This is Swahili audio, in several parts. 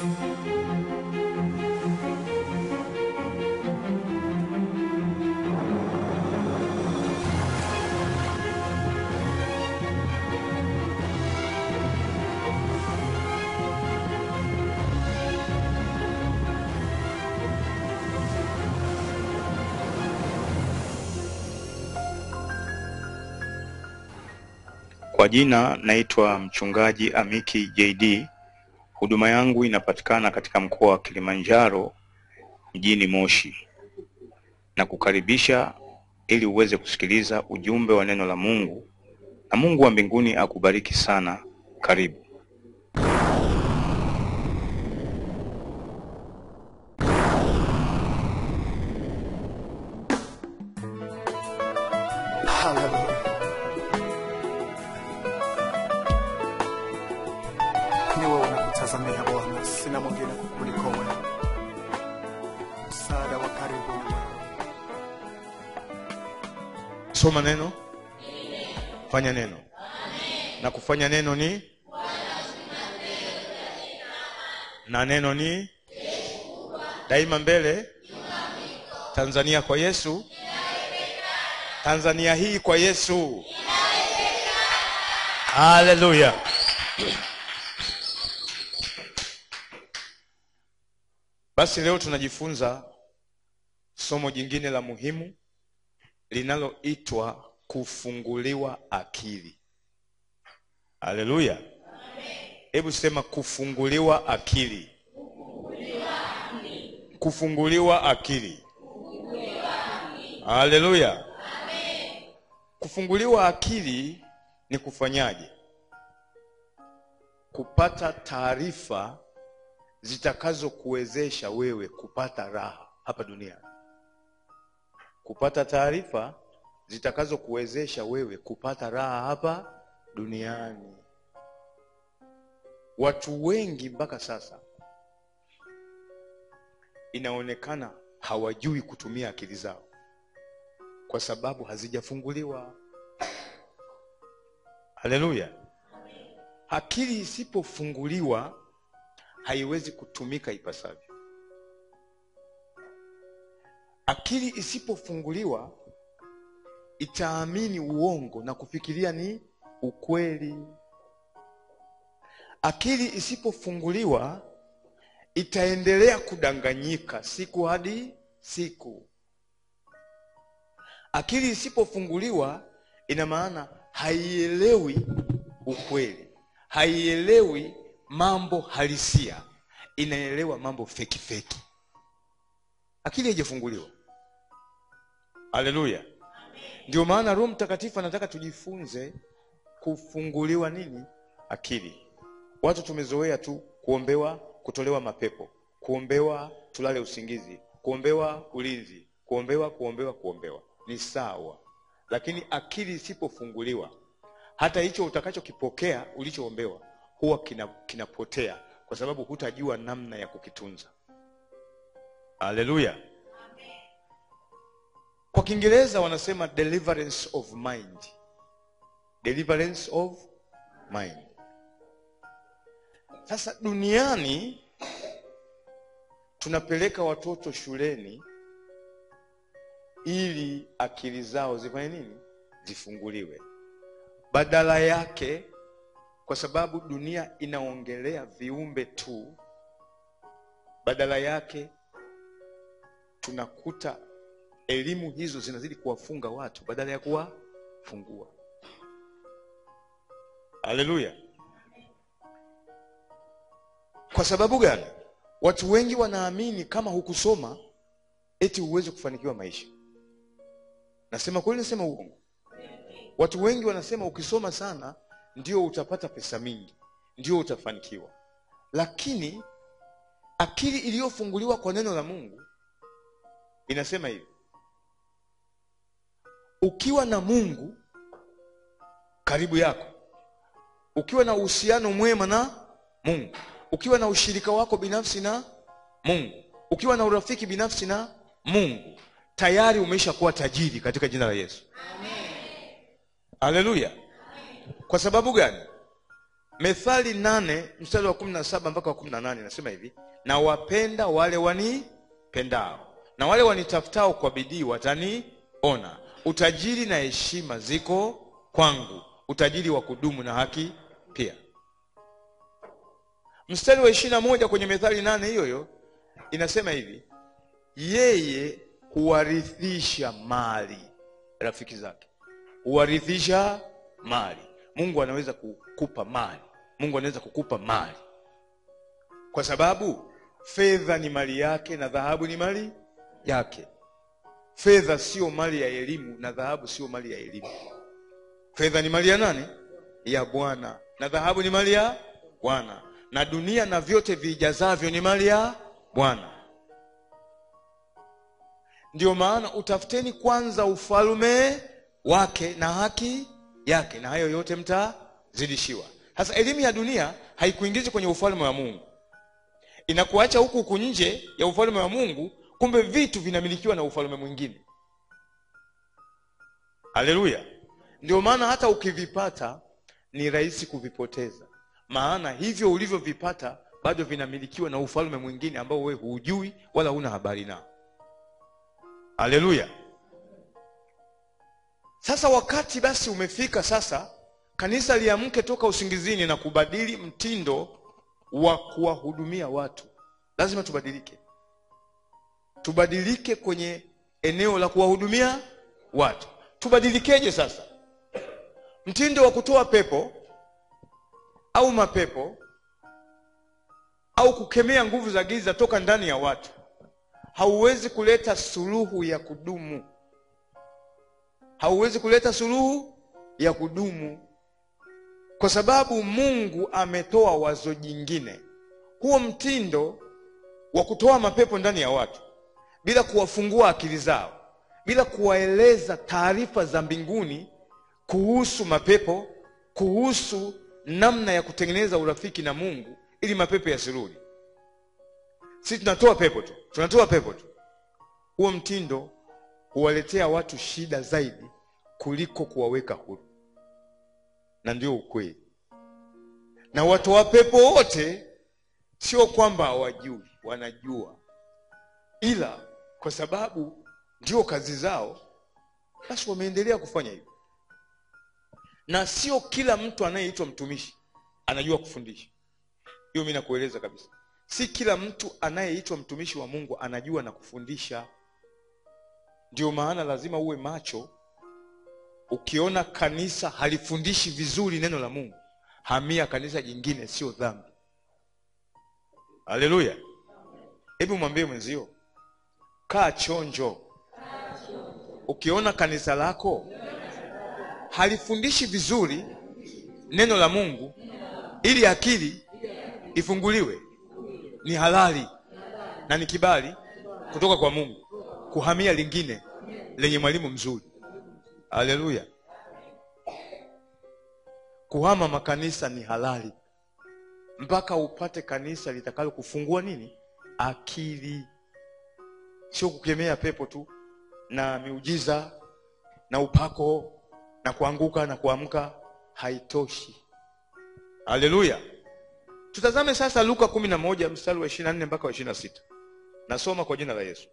Kwa jina naitwa mchungaji Amiki JD. Huduma yangu inapatikana katika mkoa wa Kilimanjaro mjini Moshi, na kukaribisha ili uweze kusikiliza ujumbe wa neno la Mungu, na Mungu wa mbinguni akubariki sana. Karibu. Haleluya. Ni wewe unakutazamia Bwana, sina mwingine kukuliko wewe. Msaada wa karibu ni wewe. Soma neno, fanya neno, na kufanya neno ni na neno ni daima mbele. Tanzania kwa Yesu, Tanzania hii kwa Yesu. Haleluya! Basi leo tunajifunza somo jingine la muhimu linaloitwa kufunguliwa akili. Haleluya! Hebu sema kufunguliwa akili. Kufunguliwa akili. Haleluya! Kufunguliwa akili ni kufanyaje? Kupata taarifa zitakazokuwezesha wewe kupata raha hapa duniani kupata taarifa zitakazokuwezesha wewe kupata raha hapa duniani. Watu wengi mpaka sasa inaonekana hawajui kutumia akili zao kwa sababu hazijafunguliwa. Haleluya! Akili isipofunguliwa haiwezi kutumika ipasavyo. Akili isipofunguliwa itaamini uongo na kufikiria ni ukweli. Akili isipofunguliwa itaendelea kudanganyika siku hadi siku. Akili isipofunguliwa ina maana haielewi ukweli, haielewi mambo halisia, inaelewa mambo feki feki. Akili haijafunguliwa. Haleluya! Ndio maana Roho Mtakatifu anataka tujifunze kufunguliwa nini? Akili. Watu tumezoea tu kuombewa kutolewa mapepo, kuombewa tulale usingizi, kuombewa ulinzi, kuombewa kuombewa kuombewa. Ni sawa, lakini akili isipofunguliwa, hata hicho utakachokipokea ulichoombewa huwa kina, kinapotea kwa sababu hutajua namna ya kukitunza. Haleluya! Kwa Kiingereza wanasema deliverance of mind, deliverance of mind. Sasa duniani tunapeleka watoto shuleni ili akili zao zifanye nini? Zifunguliwe. Badala yake, kwa sababu dunia inaongelea viumbe tu, badala yake tunakuta elimu hizo zinazidi kuwafunga watu badala ya kuwafungua. Haleluya! Kwa sababu gani? Watu wengi wanaamini kama hukusoma eti huwezi kufanikiwa maisha. Nasema kweli, nasema uongo? Watu wengi wanasema ukisoma sana ndio utapata pesa mingi, ndio utafanikiwa, lakini akili iliyofunguliwa kwa neno la Mungu inasema hivi: ukiwa na Mungu karibu yako, ukiwa na uhusiano mwema na Mungu, ukiwa na ushirika wako binafsi na Mungu, ukiwa na urafiki binafsi na Mungu, tayari umeisha kuwa tajiri katika jina la Yesu. Haleluya! Kwa sababu gani? methali nane mstari wa kumi na saba mpaka wa kumi na nane nasema hivi na wapenda wale wanipendao na wale wanitafutao kwa bidii wataniona utajiri na heshima ziko kwangu utajiri wa kudumu na haki pia mstari wa ishiri na moja kwenye methali nane hiyo hiyo inasema hivi yeye huwarithisha mali rafiki zake huwarithisha mali mungu anaweza kukupa mali mungu anaweza kukupa mali kwa sababu fedha ni mali yake na dhahabu ni mali yake fedha sio mali ya elimu na dhahabu sio mali ya elimu fedha ni mali ya nani ya bwana na dhahabu ni mali ya bwana na dunia na vyote vijazavyo ni mali ya bwana ndio maana utafuteni kwanza ufalme wake na haki yake na hayo yote mtazidishiwa sasa elimu ya dunia haikuingizi kwenye ufalme wa mungu inakuacha huku huku nje ya ufalme wa mungu kumbe vitu vinamilikiwa na ufalme mwingine haleluya ndio maana hata ukivipata ni rahisi kuvipoteza maana hivyo ulivyovipata bado vinamilikiwa na ufalme mwingine ambao wewe hujui wala huna habari nao haleluya sasa wakati basi umefika sasa kanisa liamke toka usingizini na kubadili mtindo wa kuwahudumia watu lazima tubadilike tubadilike kwenye eneo la kuwahudumia watu tubadilikeje sasa mtindo wa kutoa pepo au mapepo au kukemea nguvu za giza toka ndani ya watu hauwezi kuleta suluhu ya kudumu hauwezi kuleta suluhu ya kudumu kwa sababu mungu ametoa wazo jingine huo mtindo wa kutoa mapepo ndani ya watu bila kuwafungua akili zao bila kuwaeleza taarifa za mbinguni kuhusu mapepo kuhusu namna ya kutengeneza urafiki na mungu ili mapepo yasirudi si tunatoa pepo tu tunatoa pepo tu huo mtindo huwaletea watu shida zaidi kuliko kuwaweka huru na ndio ukweli na watoa pepo wote sio kwamba hawajui wanajua ila kwa sababu ndio kazi zao basi wameendelea kufanya hivyo na sio kila mtu anayeitwa mtumishi anajua kufundisha hiyo mi nakueleza kabisa si kila mtu anayeitwa mtumishi wa mungu anajua na kufundisha ndio maana lazima uwe macho ukiona kanisa halifundishi vizuri neno la mungu hamia kanisa jingine sio dhambi haleluya hebu mwambie mwenzio kaa chonjo ukiona kanisa lako halifundishi vizuri neno la mungu ili akili ifunguliwe ni halali na ni kibali kutoka kwa mungu kuhamia lingine lenye mwalimu mzuri haleluya kuhama makanisa ni halali mpaka upate kanisa litakalo kufungua nini akili sio kukemea pepo tu na miujiza na upako na kuanguka na kuamka haitoshi haleluya tutazame sasa luka kumi na moja mstari wa ishiri na nne mpaka wa ishiri na sita nasoma kwa jina la yesu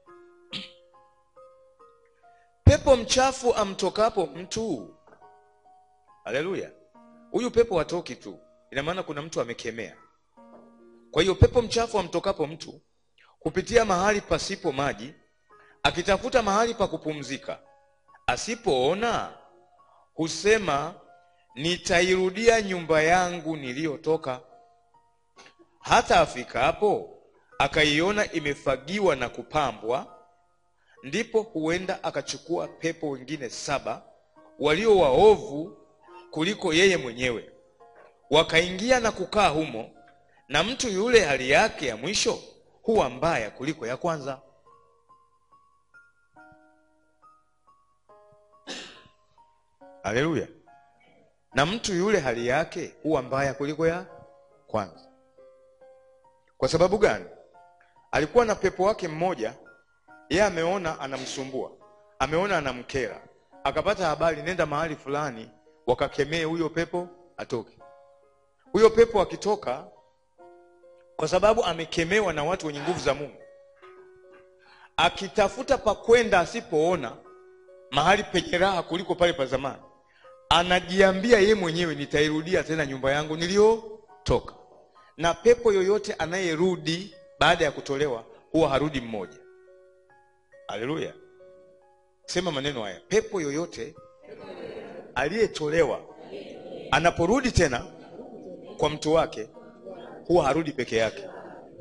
pepo mchafu amtokapo mtu haleluya huyu pepo hatoki tu ina maana kuna mtu amekemea kwa hiyo pepo mchafu amtokapo mtu kupitia mahali pasipo maji akitafuta mahali pa kupumzika asipoona husema nitairudia nyumba yangu niliyotoka hata afikapo akaiona imefagiwa na kupambwa ndipo huenda akachukua pepo wengine saba walio waovu kuliko yeye mwenyewe wakaingia na kukaa humo na mtu yule hali yake ya mwisho huwa mbaya kuliko ya kwanza haleluya na mtu yule hali yake huwa mbaya kuliko ya kwanza kwa sababu gani alikuwa na pepo wake mmoja yeye ameona anamsumbua ameona anamkera akapata habari nenda mahali fulani wakakemee huyo pepo atoke huyo pepo akitoka kwa sababu amekemewa na watu wenye nguvu za mungu akitafuta pa kwenda asipoona mahali penye raha kuliko pale pa zamani anajiambia ye mwenyewe nitairudia tena nyumba yangu niliyotoka na pepo yoyote anayerudi baada ya kutolewa huwa harudi mmoja haleluya sema maneno haya pepo yoyote aliyetolewa anaporudi tena kwa mtu wake huwa harudi peke yake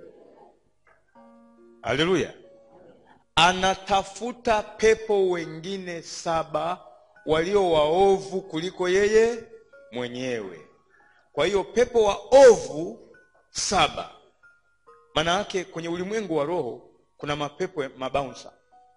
haleluya anatafuta pepo wengine saba walio waovu kuliko yeye mwenyewe kwa hiyo pepo waovu saba maana yake kwenye ulimwengu wa roho kuna mapepo ya- mabaunsa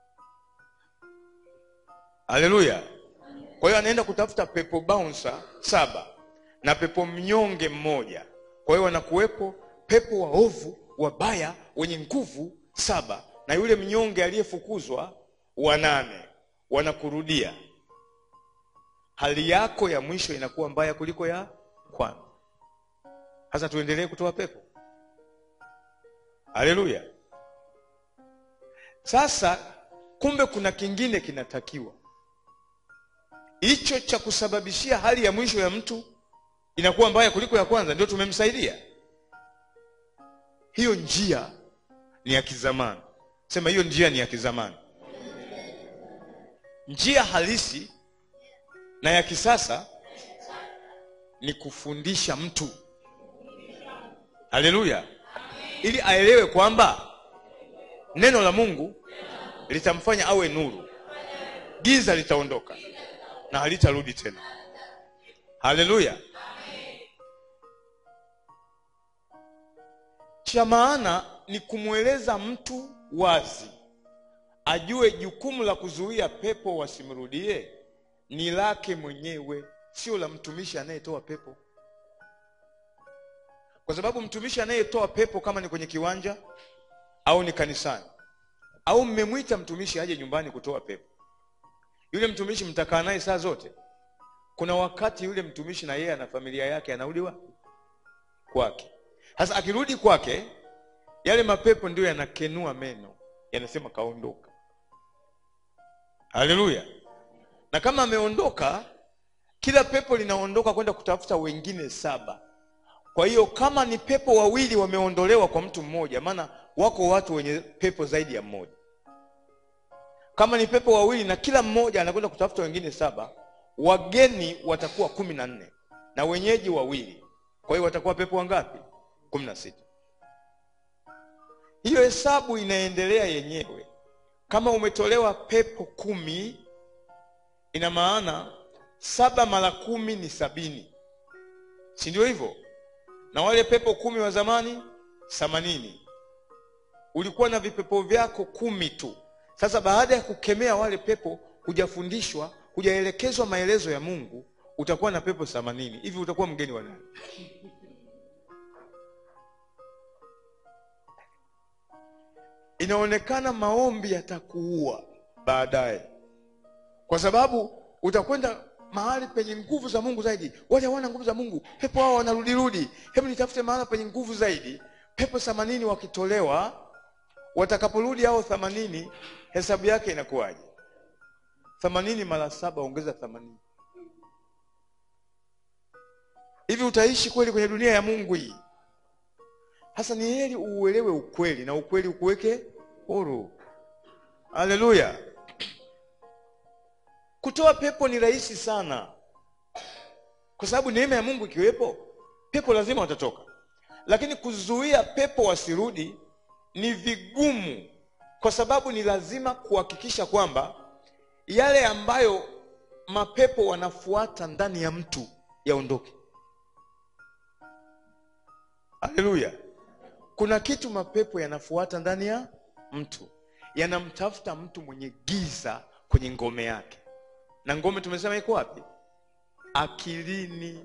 haleluya kwa hiyo anaenda kutafuta pepo baunsa saba na pepo mnyonge mmoja kwa hiyo wanakuwepo pepo waovu wabaya wenye nguvu saba na yule mnyonge aliyefukuzwa wanane wanakurudia hali yako ya mwisho inakuwa mbaya kuliko ya kwanza sasa tuendelee kutoa pepo haleluya sasa kumbe kuna kingine kinatakiwa hicho cha kusababishia hali ya mwisho ya mtu inakuwa mbaya kuliko ya kwanza ndio tumemsaidia hiyo njia ni ya kizamani sema hiyo njia ni ya kizamani njia halisi na ya kisasa ni kufundisha mtu haleluya ili aelewe kwamba neno la mungu litamfanya awe nuru giza litaondoka na halitarudi tena haleluya cha maana ni kumweleza mtu wazi ajue jukumu la kuzuia pepo wasimrudie ni lake mwenyewe sio la mtumishi anayetoa pepo kwa sababu mtumishi anayetoa pepo kama ni kwenye kiwanja au ni kanisani au mmemwita mtumishi aje nyumbani kutoa pepo yule mtumishi mtakaa naye saa zote kuna wakati yule mtumishi na yeye ana familia yake anarudi wapi kwake sasa akirudi kwake yale mapepo ndio yanakenua meno yanasema kaondoka haleluya na kama ameondoka kila pepo linaondoka kwenda kutafuta wengine saba kwa hiyo kama ni pepo wawili wameondolewa kwa mtu mmoja maana wako watu wenye pepo zaidi ya mmoja kama ni pepo wawili na kila mmoja anakwenda kutafuta wengine saba wageni watakuwa kumi na nne na wenyeji wawili kwa hiyo watakuwa pepo wangapi kumi na sita hiyo hesabu inaendelea yenyewe kama umetolewa pepo kumi ina maana saba mara kumi ni sabini si ndio hivyo na wale pepo kumi wa zamani themanini ulikuwa na vipepo vyako kumi tu sasa baada ya kukemea wale pepo hujafundishwa hujaelekezwa maelezo ya mungu utakuwa na pepo themanini hivi utakuwa mgeni wa nani inaonekana maombi yatakuua baadaye kwa sababu utakwenda mahali penye nguvu za mungu zaidi wale hawana nguvu za mungu pepo hao wanarudirudi hebu nitafute mahali penye nguvu zaidi pepo themanini wakitolewa watakaporudi hao themanini hesabu yake inakuwaje themanini mara saba ongeza themanini hivi utaishi kweli kwenye dunia ya mungu hii hasa ni heri uuelewe ukweli na ukweli ukuweke huru haleluya kutoa pepo ni rahisi sana kwa sababu neema ya mungu ikiwepo pepo lazima watatoka lakini kuzuia pepo wasirudi ni vigumu kwa sababu ni lazima kuhakikisha kwamba yale ambayo mapepo wanafuata ndani ya mtu yaondoke haleluya kuna kitu mapepo yanafuata ndani ya mtu yanamtafuta mtu mwenye giza kwenye ngome yake na ngome tumesema iko wapi akilini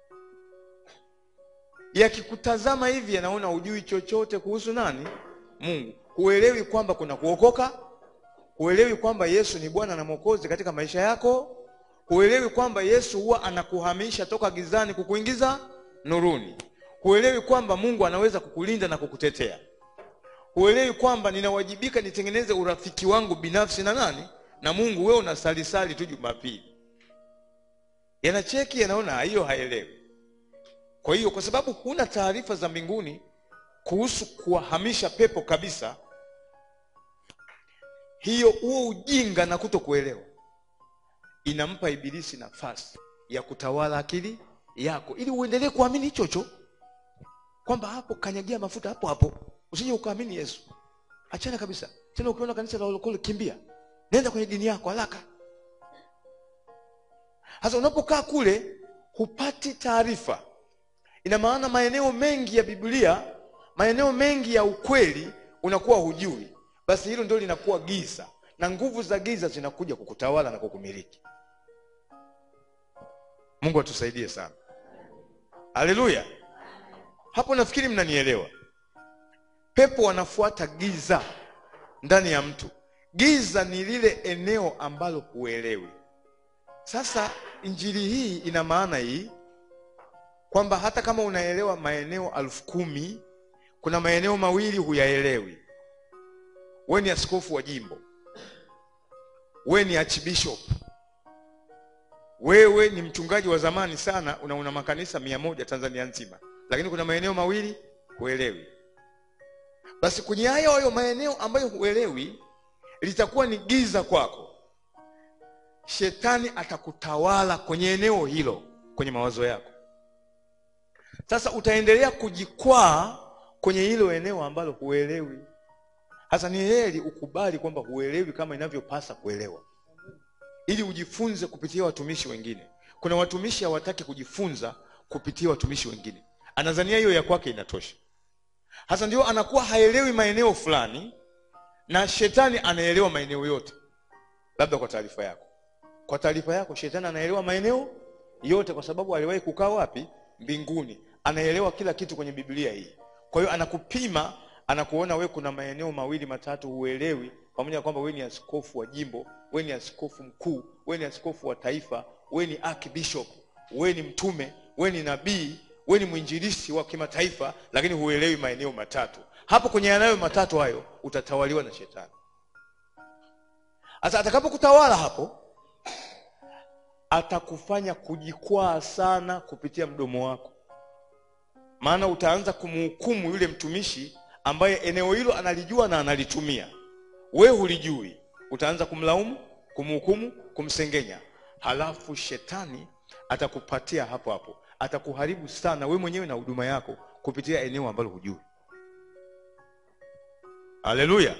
yakikutazama hivi yanaona hujui chochote kuhusu nani mungu huelewi kwamba kuna kuokoka huelewi kwamba yesu ni bwana na mwokozi katika maisha yako huelewi kwamba yesu huwa anakuhamisha toka gizani kukuingiza nuruni huelewi kwamba mungu anaweza kukulinda na kukutetea huelewi kwamba ninawajibika nitengeneze urafiki wangu binafsi na nani na mungu wewe unasalisali tu jumapili yanacheki yanaona hiyo haelewi kwa hiyo kwa sababu huna taarifa za mbinguni kuhusu kuwahamisha pepo kabisa hiyo huo ujinga na kuto kuelewa inampa ibilisi nafasi ya kutawala akili yako ili uendelee kuamini hichocho kwamba hapo kanyagia mafuta hapo hapo usije ukaamini yesu achana kabisa tena ukiona kanisa la walokole kimbia nenda kwenye dini yako haraka sasa unapokaa kule hupati taarifa ina maana maeneo mengi ya biblia maeneo mengi ya ukweli unakuwa hujui basi hilo ndio linakuwa giza na nguvu za giza zinakuja kukutawala na kukumiliki mungu atusaidie sana haleluya hapo nafikiri mnanielewa pepo wanafuata giza ndani ya mtu giza ni lile eneo ambalo huelewi sasa injili hii ina maana hii kwamba hata kama unaelewa maeneo alfu kumi kuna maeneo mawili huyaelewi we ni askofu wa jimbo we ni archbishop wewe ni mchungaji wa zamani sana una, una makanisa mia moja tanzania nzima lakini kuna maeneo mawili huelewi basi kwenye hayo hayo maeneo ambayo huelewi litakuwa ni giza kwako shetani atakutawala kwenye eneo hilo kwenye mawazo yako sasa utaendelea kujikwaa kwenye hilo eneo ambalo huelewi hasa ni heri ukubali kwamba huelewi kama inavyopasa kuelewa ili ujifunze kupitia watumishi wengine kuna watumishi hawataki kujifunza kupitia watumishi wengine anazania hiyo ya kwake inatosha hasa ndio anakuwa haelewi maeneo fulani na shetani anaelewa maeneo yote labda kwa taarifa yako kwa taarifa yako shetani anaelewa maeneo yote kwa sababu aliwahi kukaa wapi mbinguni anaelewa kila kitu kwenye biblia hii kwa hiyo anakupima anakuona we kuna maeneo mawili matatu huelewi pamoja na kwamba we ni askofu wa jimbo we ni askofu mkuu we ni askofu wa taifa we ni archbishop we ni mtume we ni nabii we ni mwinjilisti wa kimataifa lakini huelewi maeneo matatu hapo kwenye yanayo matatu hayo utatawaliwa na shetani sasa atakapokutawala hapo atakufanya kujikwaa sana kupitia mdomo wako maana utaanza kumhukumu yule mtumishi ambaye eneo hilo analijua na analitumia we hulijui utaanza kumlaumu kumhukumu kumsengenya halafu shetani atakupatia hapo hapo atakuharibu sana we mwenyewe na huduma yako kupitia eneo ambalo hujui haleluya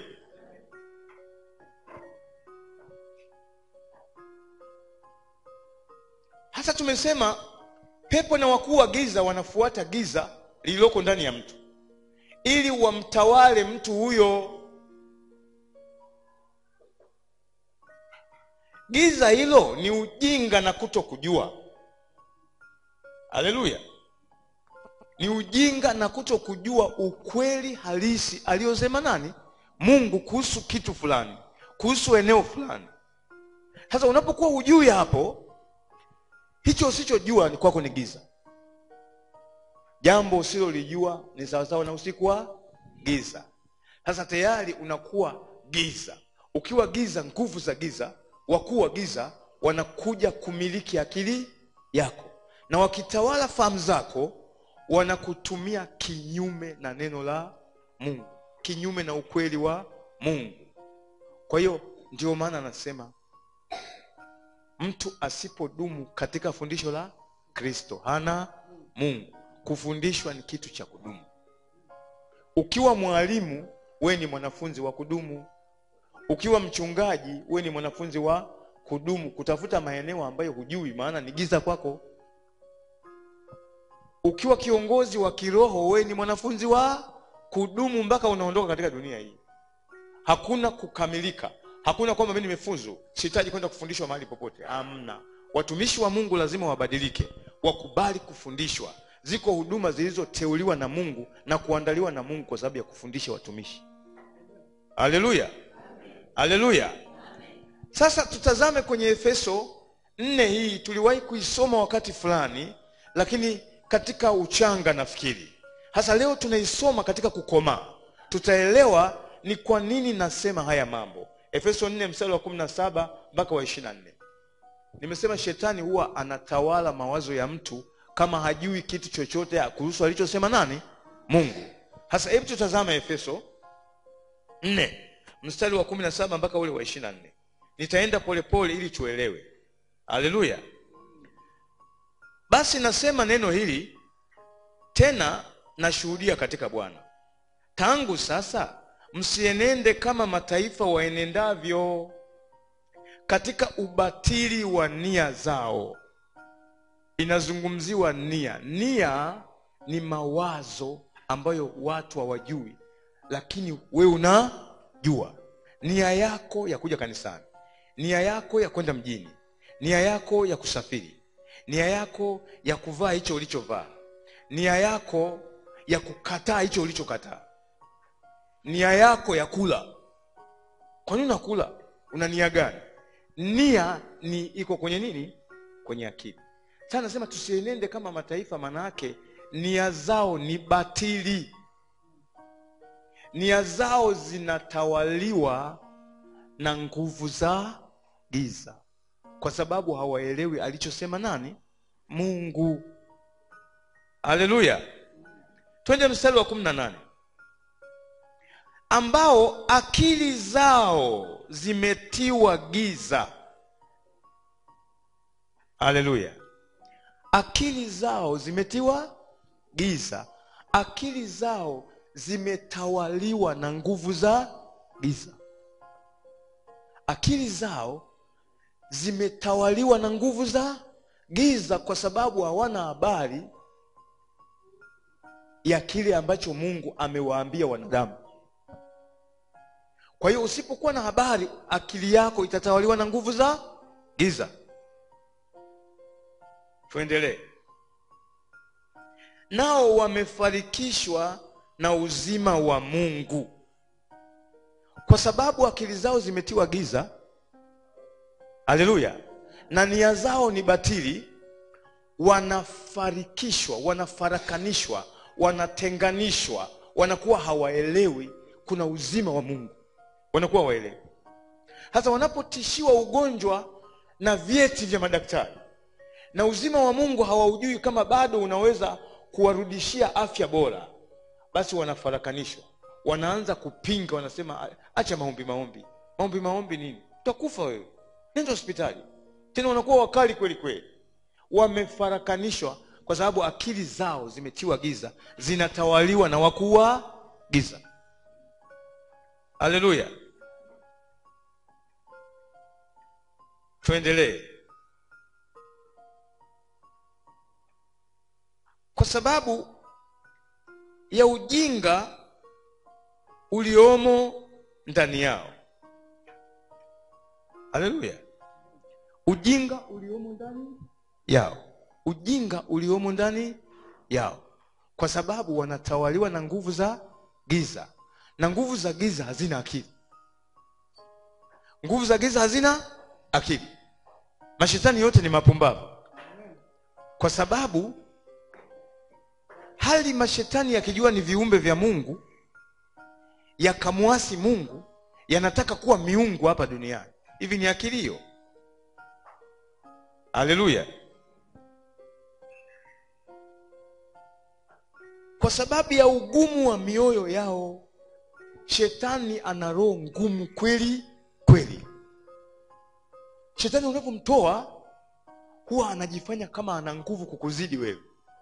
hasa tumesema pepo na wakuu wa giza wanafuata giza lililoko ndani ya mtu ili wamtawale mtu huyo giza hilo ni ujinga na kuto kujua haleluya ni ujinga na kuto kujua ukweli halisi aliyosema nani mungu kuhusu kitu fulani kuhusu eneo fulani sasa unapokuwa hujui hapo hicho usichojua ni kwako ni giza jambo usilolijua ni sawasawa na usiku wa giza sasa tayari unakuwa giza ukiwa giza nguvu za giza wakuu wa giza wanakuja kumiliki akili yako na wakitawala fahamu zako wanakutumia kinyume na neno la mungu kinyume na ukweli wa mungu kwa hiyo ndio maana anasema mtu asipodumu katika fundisho la kristo hana mungu kufundishwa ni kitu cha kudumu ukiwa mwalimu we ni mwanafunzi wa kudumu ukiwa mchungaji we ni mwanafunzi wa kudumu kutafuta maeneo ambayo hujui maana ni giza kwako ukiwa kiongozi wa kiroho we ni mwanafunzi wa kudumu mpaka unaondoka katika dunia hii hakuna kukamilika hakuna kwamba mi nimefuzu sihitaji kwenda kufundishwa mahali popote hamna watumishi wa mungu lazima wabadilike wakubali kufundishwa ziko huduma zilizoteuliwa na mungu na kuandaliwa na mungu kwa sababu ya kufundisha watumishi haleluya haleluya sasa tutazame kwenye efeso nne hii tuliwahi kuisoma wakati fulani lakini katika uchanga nafikiri hasa leo tunaisoma katika kukomaa tutaelewa ni kwa nini nasema haya mambo efeso 4 mstari wa 17 mpaka wa 24 nimesema shetani huwa anatawala mawazo ya mtu kama hajui kitu chochote kuhusu alichosema nani mungu hasa hebu tutazama efeso 4 mstari wa 17 mpaka ule wa 24 nitaenda polepole ili tuelewe haleluya basi nasema neno hili tena nashuhudia katika bwana tangu sasa msienende kama mataifa waenendavyo katika ubatili wa nia zao inazungumziwa nia nia ni mawazo ambayo watu hawajui lakini wewe unajua nia yako ya kuja kanisani nia yako ya kwenda mjini nia yako ya kusafiri nia yako ya kuvaa hicho ulichovaa nia yako ya kukataa hicho ulichokataa nia yako ya kula kwa nini unakula una nia gani nia ni iko kwenye nini kwenye akili sasa nasema tusienende kama mataifa manayake nia zao ni batili nia zao zinatawaliwa na nguvu za giza kwa sababu hawaelewi alichosema nani mungu haleluya twende mstari wa kumi na nane ambao akili zao zimetiwa giza haleluya akili zao zimetiwa giza akili zao zimetawaliwa na nguvu za giza akili zao zimetawaliwa na nguvu za giza kwa sababu hawana habari ya kile ambacho mungu amewaambia wanadamu kwa hiyo usipokuwa na habari akili yako itatawaliwa na nguvu za giza tuendelee nao wamefarikishwa na uzima wa mungu kwa sababu akili zao zimetiwa giza haleluya na nia zao ni batili wanafarikishwa wanafarakanishwa wanatenganishwa wanakuwa hawaelewi kuna uzima wa mungu wanakuwa hawaelewi hasa wanapotishiwa ugonjwa na vyeti vya madaktari na uzima wa mungu hawaujui kama bado unaweza kuwarudishia afya bora basi wanafarakanishwa wanaanza kupinga wanasema acha maombi maombi maombi maombi nini utakufa wewe nenda hospitali tena wanakuwa wakali kweli kweli wamefarakanishwa kwa sababu akili zao zimetiwa giza zinatawaliwa na wakuu wa giza haleluya tuendelee kwa sababu ya ujinga uliomo ndani yao haleluya ujinga uliomo ndani yao ujinga uliomo ndani yao kwa sababu wanatawaliwa na nguvu za giza na nguvu za giza hazina akili nguvu za giza hazina akili mashetani yote ni mapumbavu kwa sababu hali mashetani yakijua ni viumbe vya mungu yakamwasi mungu yanataka kuwa miungu hapa duniani hivi ni akili hiyo haleluya kwa sababu ya ugumu wa mioyo yao shetani ana roho ngumu kweli kweli shetani unapomtoa huwa anajifanya kama ana nguvu kukuzidi wewe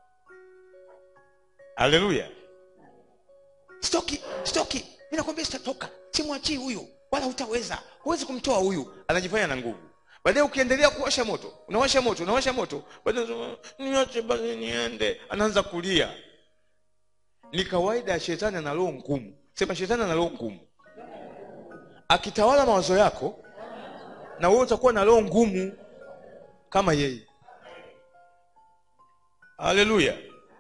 haleluya stoki stoki mi nakwambia sitatoka simwachii huyu wala hutaweza huwezi kumtoa huyu anajifanya na nguvu baadaye ukiendelea kuwasha moto unawasha moto unawasha moto baadaye niache basi niende anaanza kulia ni kawaida ya shetani ana roho ngumu sema shetani ana roho ngumu akitawala mawazo yako na wewe utakuwa na roho ngumu kama yeye haleluya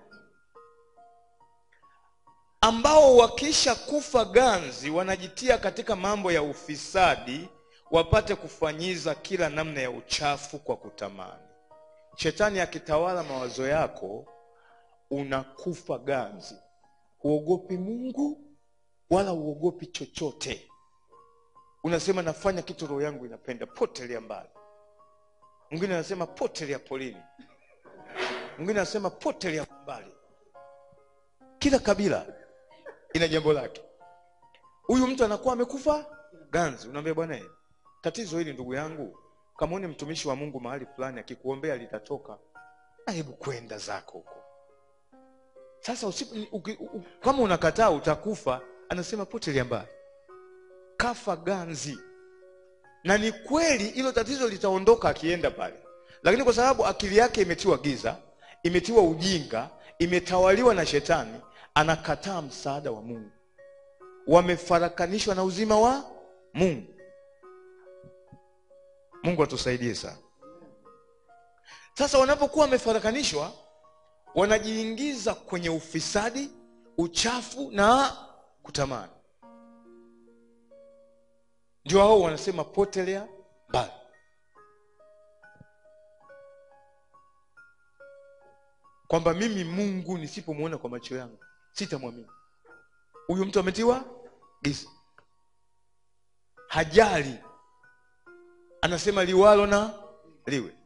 ambao wakisha kufa ganzi wanajitia katika mambo ya ufisadi wapate kufanyiza kila namna ya uchafu kwa kutamani shetani akitawala mawazo yako unakufa ganzi huogopi mungu wala huogopi chochote unasema nafanya kitu roho yangu inapenda potelea mbali mwingine anasema potelea polini mwingine anasema potelea mbali kila kabila ina jambo lake huyu mtu anakuwa amekufa ganzi unaambia bwana eh, tatizo hili ndugu yangu kama une mtumishi wa mungu mahali fulani akikuombea litatoka na hebu kwenda zako huko sasa usipo, uki, u, kama unakataa utakufa anasema potelea mbali kafa ganzi na ni kweli hilo tatizo litaondoka akienda pale lakini kwa sababu akili yake imetiwa giza imetiwa ujinga imetawaliwa na shetani anakataa msaada wa mungu wamefarakanishwa na uzima wa mungu mungu atusaidie sana sasa wanapokuwa wamefarakanishwa wanajiingiza kwenye ufisadi uchafu na kutamani ndio hao wanasema potelea mbali kwamba mimi mungu nisipomwona kwa macho yangu sitamwamini huyu mtu ametiwa giza hajali anasema liwalo na liwe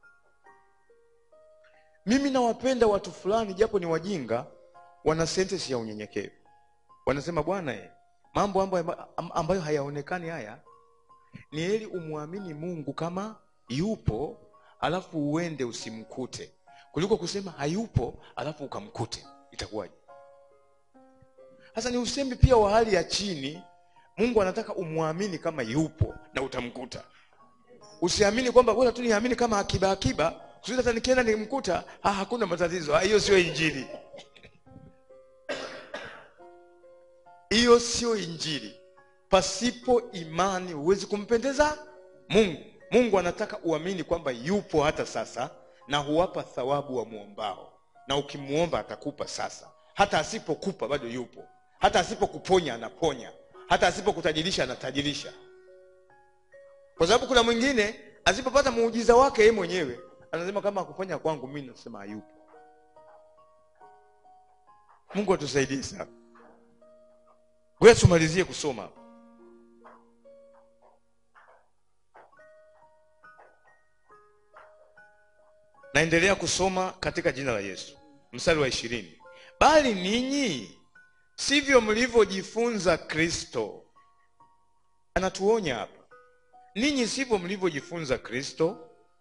mimi nawapenda watu fulani japo ni wajinga wana sentensi ya unyenyekevu wanasema bwana eh, mambo ambayo, ambayo hayaonekani haya ni heri umwamini mungu kama yupo alafu uende usimkute kuliko kusema hayupo alafu ukamkute itakuwaje sasa ni usemi pia wa hali ya chini mungu anataka umwamini kama yupo na utamkuta usiamini kwamba bora tu niamini kama akiba akiba kusudi hata nikienda nimkuta ha, hakuna matatizo Ha, hiyo sio injili hiyo sio injili pasipo imani huwezi kumpendeza mungu mungu anataka uamini kwamba yupo hata sasa na huwapa thawabu wa mwombao na ukimwomba atakupa sasa hata asipokupa bado yupo hata asipokuponya anaponya hata asipokutajirisha anatajirisha kwa sababu kuna mwingine asipopata muujiza wake yeye mwenyewe anasema kama akuponya kwangu mimi nasema hayupo mungu atusaidie sana ngoja tumalizie kusoma naendelea kusoma katika jina la yesu mstari wa ishirini bali ninyi sivyo mlivyojifunza kristo anatuonya hapa ninyi sivyo mlivyojifunza kristo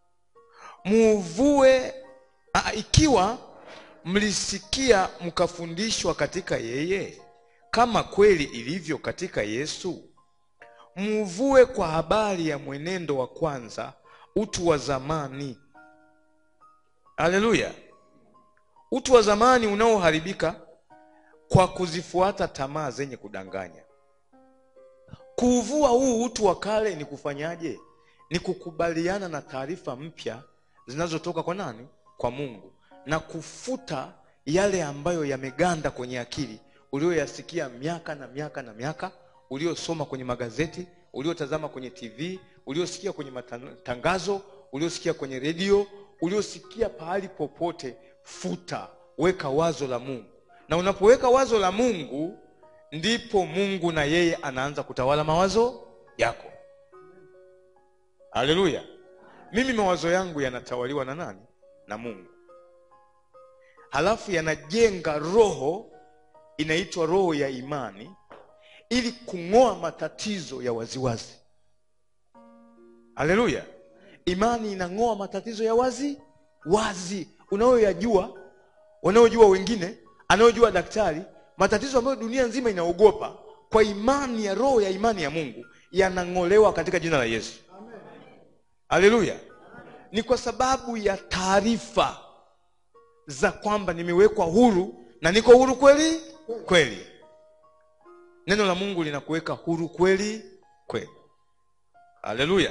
muvue a, ikiwa mlisikia mkafundishwa katika yeye kama kweli ilivyo katika yesu muvue kwa habari ya mwenendo wa kwanza utu wa zamani haleluya utu wa zamani unaoharibika kwa kuzifuata tamaa zenye kudanganya kuuvua huu utu wa kale ni kufanyaje ni kukubaliana na taarifa mpya zinazotoka kwa nani kwa mungu na kufuta yale ambayo yameganda kwenye akili ulioyasikia miaka na miaka na miaka uliosoma kwenye magazeti uliotazama kwenye tv uliosikia kwenye matangazo uliosikia kwenye redio uliosikia pahali popote futa weka wazo la mungu na unapoweka wazo la mungu ndipo mungu na yeye anaanza kutawala mawazo yako haleluya mimi mawazo yangu yanatawaliwa na nani na mungu halafu yanajenga roho inaitwa roho ya imani ili kung'oa matatizo ya waziwazi haleluya imani inang'oa matatizo ya wazi wazi unayoyajua wanaojua wengine anayojua daktari matatizo ambayo dunia nzima inaogopa kwa imani ya roho ya imani ya mungu yanang'olewa katika jina la yesu haleluya ni kwa sababu ya taarifa za kwamba nimewekwa huru na niko huru kweli kweli neno la mungu linakuweka huru kweli kweli haleluya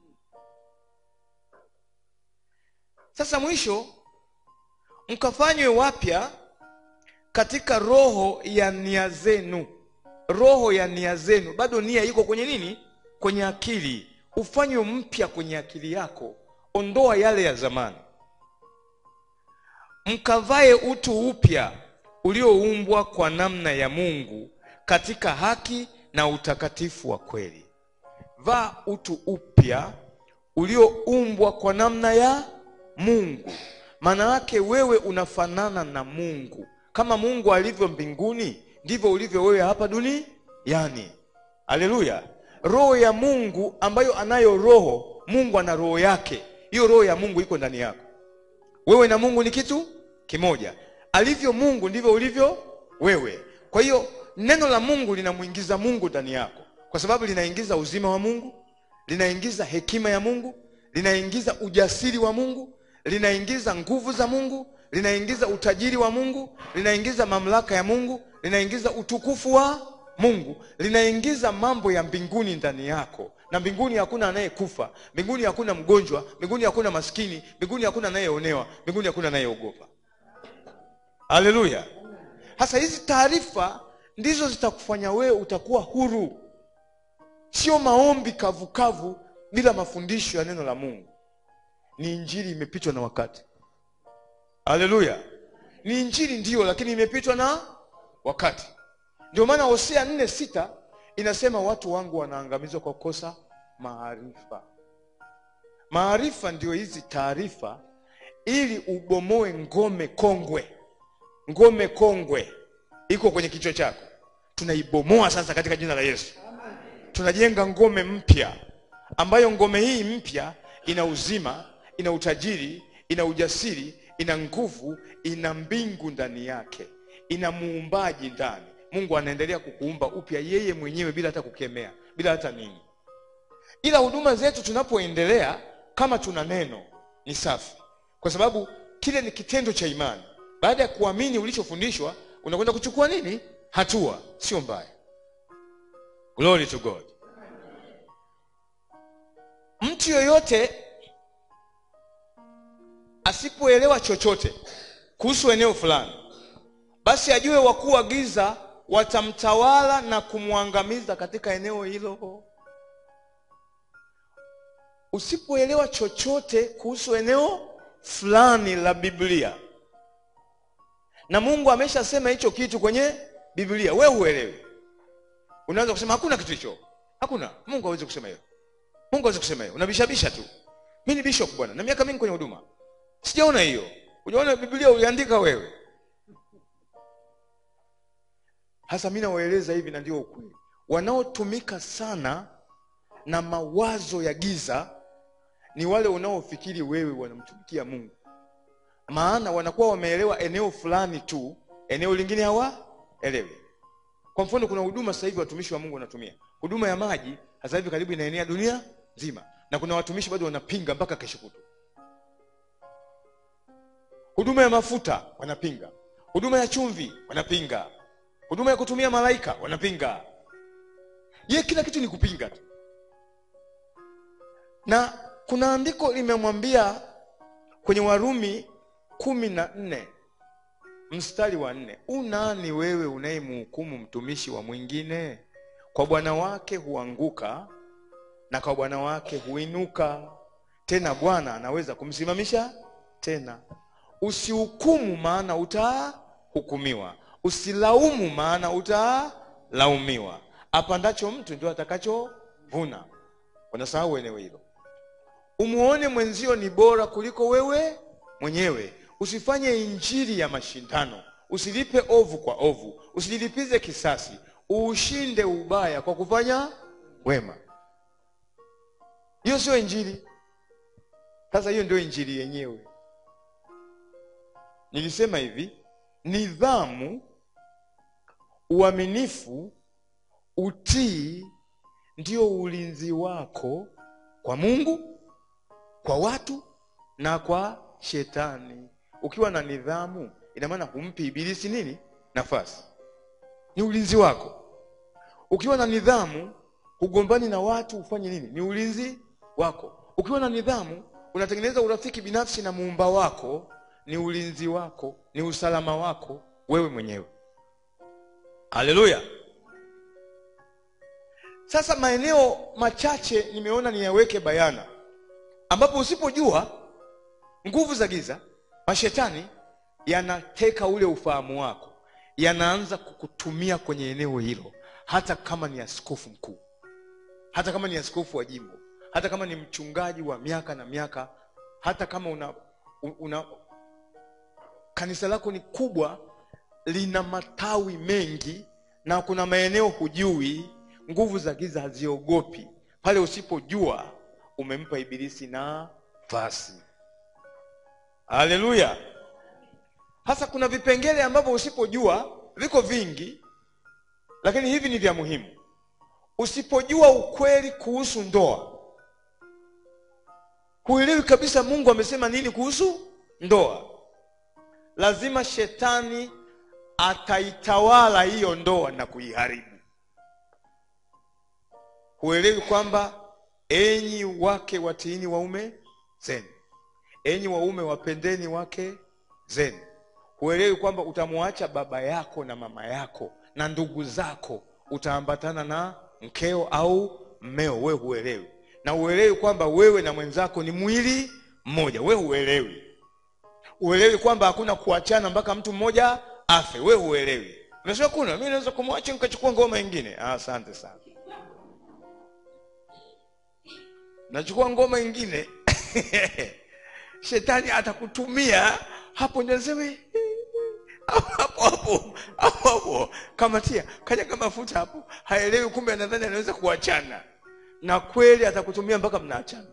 sasa mwisho mkafanywe wapya katika roho ya nia zenu roho ya nia zenu bado nia iko kwenye nini kwenye akili ufanywe mpya kwenye akili yako ondoa yale ya zamani mkavae utu upya ulioumbwa kwa namna ya mungu katika haki na utakatifu wa kweli vaa utu upya ulioumbwa kwa namna ya mungu maana yake wewe unafanana na mungu kama mungu alivyo mbinguni ndivyo ulivyo wewe hapa duniani haleluya roho ya mungu ambayo anayo roho mungu ana roho yake hiyo roho ya mungu iko ndani yako wewe na mungu ni kitu kimoja alivyo mungu ndivyo ulivyo wewe kwa hiyo neno la mungu linamwingiza mungu ndani yako kwa sababu linaingiza uzima wa mungu linaingiza hekima ya mungu linaingiza ujasiri wa mungu linaingiza nguvu za mungu linaingiza utajiri wa mungu linaingiza mamlaka ya mungu linaingiza utukufu wa mungu linaingiza mambo ya mbinguni ndani yako na mbinguni hakuna anayekufa mbinguni hakuna mgonjwa mbinguni hakuna maskini mbinguni hakuna anayeonewa mbinguni hakuna anayeogopa haleluya sasa hizi taarifa ndizo zitakufanya wewe utakuwa huru sio maombi kavukavu bila mafundisho ya neno la mungu ni injili imepitwa na wakati haleluya ni injili ndiyo lakini imepitwa na wakati ndio maana hosea nne sita inasema watu wangu wanaangamizwa kwa kukosa maarifa maarifa ndio hizi taarifa ili ubomoe ngome kongwe ngome kongwe iko kwenye kichwa chako tunaibomoa sasa katika jina la yesu tunajenga ngome mpya ambayo ngome hii mpya ina uzima ina utajiri ina ujasiri ina nguvu ina mbingu ndani yake ina muumbaji ndani mungu anaendelea kukuumba upya yeye mwenyewe bila hata kukemea bila hata nini ila huduma zetu tunapoendelea kama tuna neno ni safi kwa sababu kile ni kitendo cha imani baada ya kuamini ulichofundishwa unakwenda kuchukua nini hatua sio mbaya glory to god mtu yoyote asipoelewa chochote kuhusu eneo fulani basi ajue wakuu wa giza watamtawala na kumwangamiza katika eneo hilo usipoelewa chochote kuhusu eneo fulani la biblia na mungu ameshasema hicho kitu kwenye biblia we huelewi unaweza kusema hakuna kitu hicho hakuna mungu hawezi kusema hiyo mungu hawezi kusema hiyo unabishabisha tu mi ni bishop bwana na miaka mingi kwenye huduma sijaona hiyo ujaona biblia uliandika wewe hasa mi nawaeleza hivi na ndio ukweli wanaotumika sana na mawazo ya giza ni wale unaofikiri wewe wanamtumikia mungu maana wanakuwa wameelewa eneo fulani tu eneo lingine hawaelewi kwa mfano kuna huduma sasa hivi watumishi wa mungu wanatumia huduma ya maji sasa hivi karibu inaenea dunia nzima na kuna watumishi bado wanapinga mpaka kesho kutu huduma ya mafuta wanapinga huduma ya chumvi wanapinga huduma ya kutumia malaika wanapinga ye kila kitu ni kupinga tu na kuna andiko limemwambia kwenye warumi kumi na nne mstari wa nne unani wewe unayemhukumu mtumishi wa mwingine kwa bwana wake huanguka na kwa bwana wake huinuka tena bwana anaweza kumsimamisha tena usihukumu maana utahukumiwa usilaumu maana utalaumiwa apandacho mtu ndio atakachovuna unasahau eneo hilo umuone mwenzio ni bora kuliko wewe mwenyewe usifanye injili ya mashindano usilipe ovu kwa ovu usijilipize kisasi uushinde ubaya kwa kufanya wema hiyo sio injili sasa hiyo ndio injili yenyewe nilisema hivi nidhamu uaminifu utii ndio ulinzi wako kwa mungu kwa watu na kwa shetani ukiwa na nidhamu ina maana humpi ibilisi nini nafasi ni ulinzi wako ukiwa na nidhamu hugombani na watu ufanye nini ni ulinzi wako ukiwa na nidhamu unatengeneza urafiki binafsi na muumba wako ni ulinzi wako ni usalama wako wewe mwenyewe haleluya sasa maeneo machache nimeona niyaweke bayana ambapo usipojua nguvu za giza mashetani yanateka ule ufahamu wako yanaanza kukutumia kwenye eneo hilo hata kama ni askofu mkuu hata kama ni askofu wa jimbo hata kama ni mchungaji wa miaka na miaka hata kama una, una kanisa lako ni kubwa lina matawi mengi na kuna maeneo hujui nguvu za giza haziogopi pale usipojua umempa ibilisi nafasi haleluya hasa kuna vipengele ambavyo usipojua viko vingi lakini hivi ni vya muhimu usipojua ukweli kuhusu ndoa huelewi kabisa mungu amesema nini kuhusu ndoa lazima shetani ataitawala hiyo ndoa na kuiharibu huelewi kwamba enyi wake watiini waume zenu enyi waume wapendeni wake zenu huelewi kwamba utamwacha baba yako na mama yako na ndugu zako utaambatana na mkeo au mmeo wewe huelewi na uelewi kwamba wewe na mwenzako ni mwili mmoja wewe huelewi uelewi kwamba hakuna kuachana mpaka mtu mmoja afe wewe huelewi unasema kuna mi naweza kumwacha nikachukua ngoma ingine ah, asante sana nachukua ngoma ingine shetani atakutumia hapo ndio nasema hapo hapo hapo hapo kamatia kaja kama mafuta hapo haelewi kumbe anadhani anaweza kuachana na kweli atakutumia mpaka mnaachana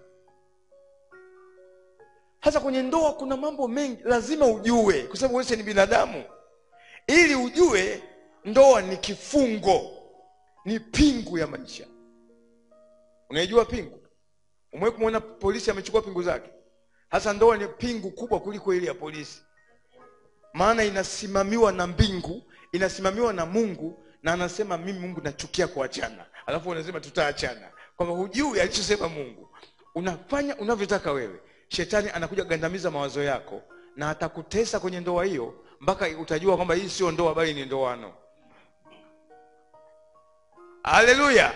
hasa kwenye ndoa kuna mambo mengi lazima ujue kwa sababu wewe ni binadamu ili ujue ndoa ni kifungo ni pingu ya maisha unaijua pingu umewahi kumwona polisi amechukua pingu zake hasa ndoa ni pingu kubwa kuliko ile ya polisi maana inasimamiwa na mbingu inasimamiwa na mungu na anasema mimi mungu nachukia kuachana alafu unasema tutaachana kwamba hujui alichosema mungu unafanya unavyotaka wewe shetani anakuja kugandamiza mawazo yako na atakutesa kwenye ndoa hiyo mpaka utajua kwamba hii sio ndoa bali ni ndoano haleluya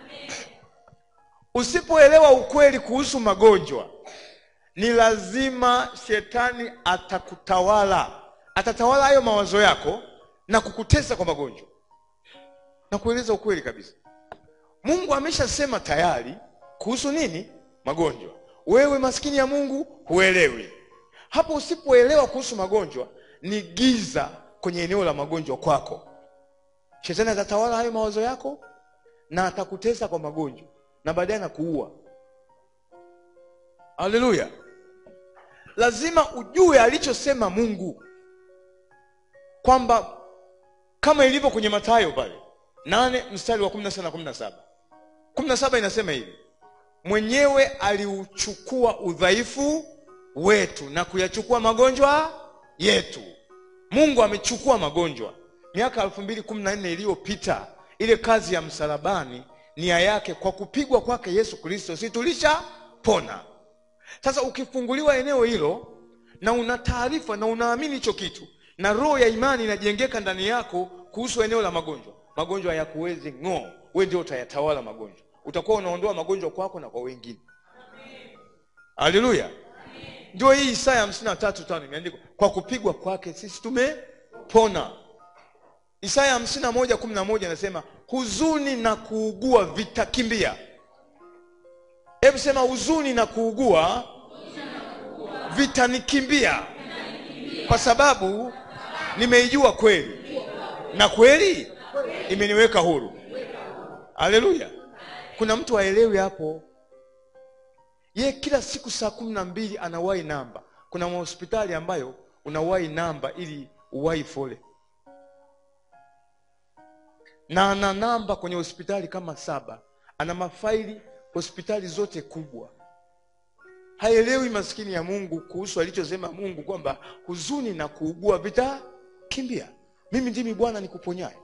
usipoelewa ukweli kuhusu magonjwa ni lazima shetani atakutawala atatawala hayo mawazo yako na kukutesa kwa magonjwa na kueleza ukweli kabisa mungu ameshasema tayari kuhusu nini magonjwa wewe maskini ya mungu huelewi hapo usipoelewa kuhusu magonjwa ni giza kwenye eneo la magonjwa kwako shetani atatawala hayo mawazo yako na atakutesa kwa magonjwa na baadaye anakuua haleluya lazima ujue alichosema mungu kwamba kama ilivyo kwenye matayo pale nane mstari wa kumi na sita na kumi na saba kumi na saba inasema hivi mwenyewe aliuchukua udhaifu wetu na kuyachukua magonjwa yetu mungu amechukua magonjwa miaka elfu mbili kumi na nne iliyopita ile kazi ya msalabani nia yake kwa kupigwa kwake yesu kristo si tulishapona sasa ukifunguliwa eneo hilo na una taarifa na unaamini hicho kitu na roho ya imani inajengeka ndani yako kuhusu eneo la magonjwa magonjwa hayakuwezi ng'oo we ndio utayatawala magonjwa utakuwa unaondoa magonjwa kwako na kwa wengine haleluya ndio hii isaya hamsini na tatu tano imeandikwa kwa kupigwa kwake sisi tumepona isaya hamsini na moja kumi na moja anasema huzuni na kuugua vitakimbia hebu sema huzuni na kuugua vitanikimbia kwa sababu nimeijua kweli na kweli imeniweka huru haleluya kuna mtu aelewi hapo ye kila siku saa kumi na mbili anawahi namba kuna mahospitali ambayo unawahi namba ili uwahi fole na ana namba kwenye hospitali kama saba ana mafaili hospitali zote kubwa haelewi maskini ya mungu kuhusu alichosema mungu kwamba huzuni na kuugua vitakimbia mimi ndimi bwana nikuponyaye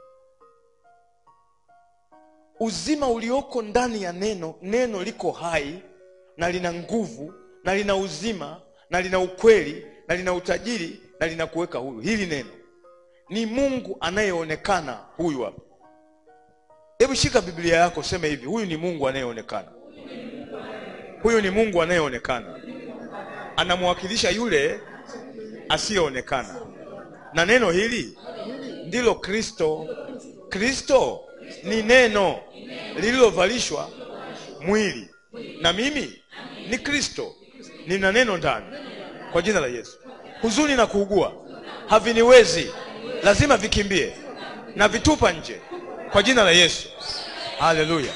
uzima ulioko ndani ya neno neno liko hai na lina nguvu na lina uzima na lina ukweli na lina utajiri na lina kuweka huru hili neno ni mungu anayeonekana huyu hapa hebu shika biblia yako sema hivi huyu ni mungu anayeonekana huyu ni mungu anayeonekana anamwakilisha yule asiyeonekana na neno hili ndilo kristo kristo ni neno lililovalishwa mwili na mimi ni kristo nina neno ndani kwa jina la yesu huzuni na kuugua haviniwezi lazima vikimbie na vitupa nje kwa jina la yesu haleluya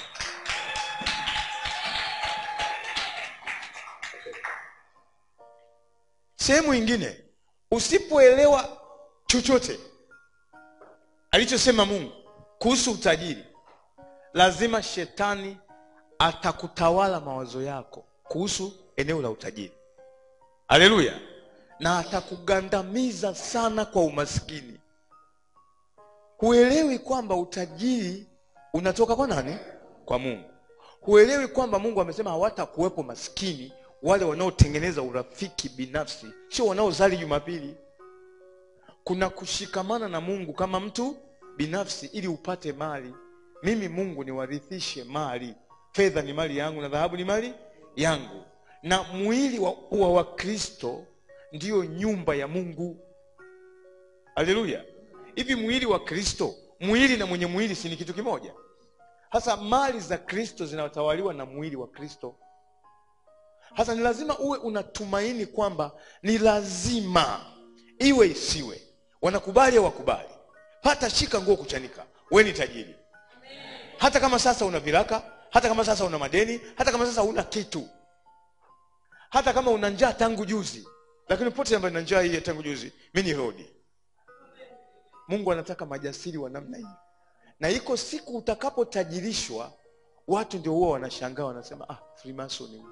sehemu ingine usipoelewa chochote alichosema mungu kuhusu utajiri lazima shetani atakutawala mawazo yako kuhusu eneo la utajiri haleluya na atakugandamiza sana kwa umaskini huelewi kwamba utajiri unatoka kwa nani kwa mungu huelewi kwamba mungu amesema hawatakuwepo maskini wale wanaotengeneza urafiki binafsi sio wanaozali jumapili kuna kushikamana na mungu kama mtu binafsi ili upate mali mimi mungu niwarithishe mali fedha ni mali yangu na dhahabu ni mali yangu na mwili wa, wa wakristo ndiyo nyumba ya mungu haleluya hivi mwili wa kristo mwili na mwenye mwili si ni kitu kimoja hasa mali za kristo zinatawaliwa na mwili wa kristo hasa ni lazima uwe unatumaini kwamba ni lazima iwe isiwe wanakubali au wakubali hata shika nguo kuchanika we ni tajiri hata kama sasa una viraka hata kama sasa una madeni hata kama sasa una kitu hata kama una njaa tangu juzi lakini pote ambayo na njaa hii ya tangu juzi mi ni rodi mungu anataka majasiri wa namna hii na iko siku utakapotajirishwa watu ndio huwa wanashangaa wanasema ah freemason huyu."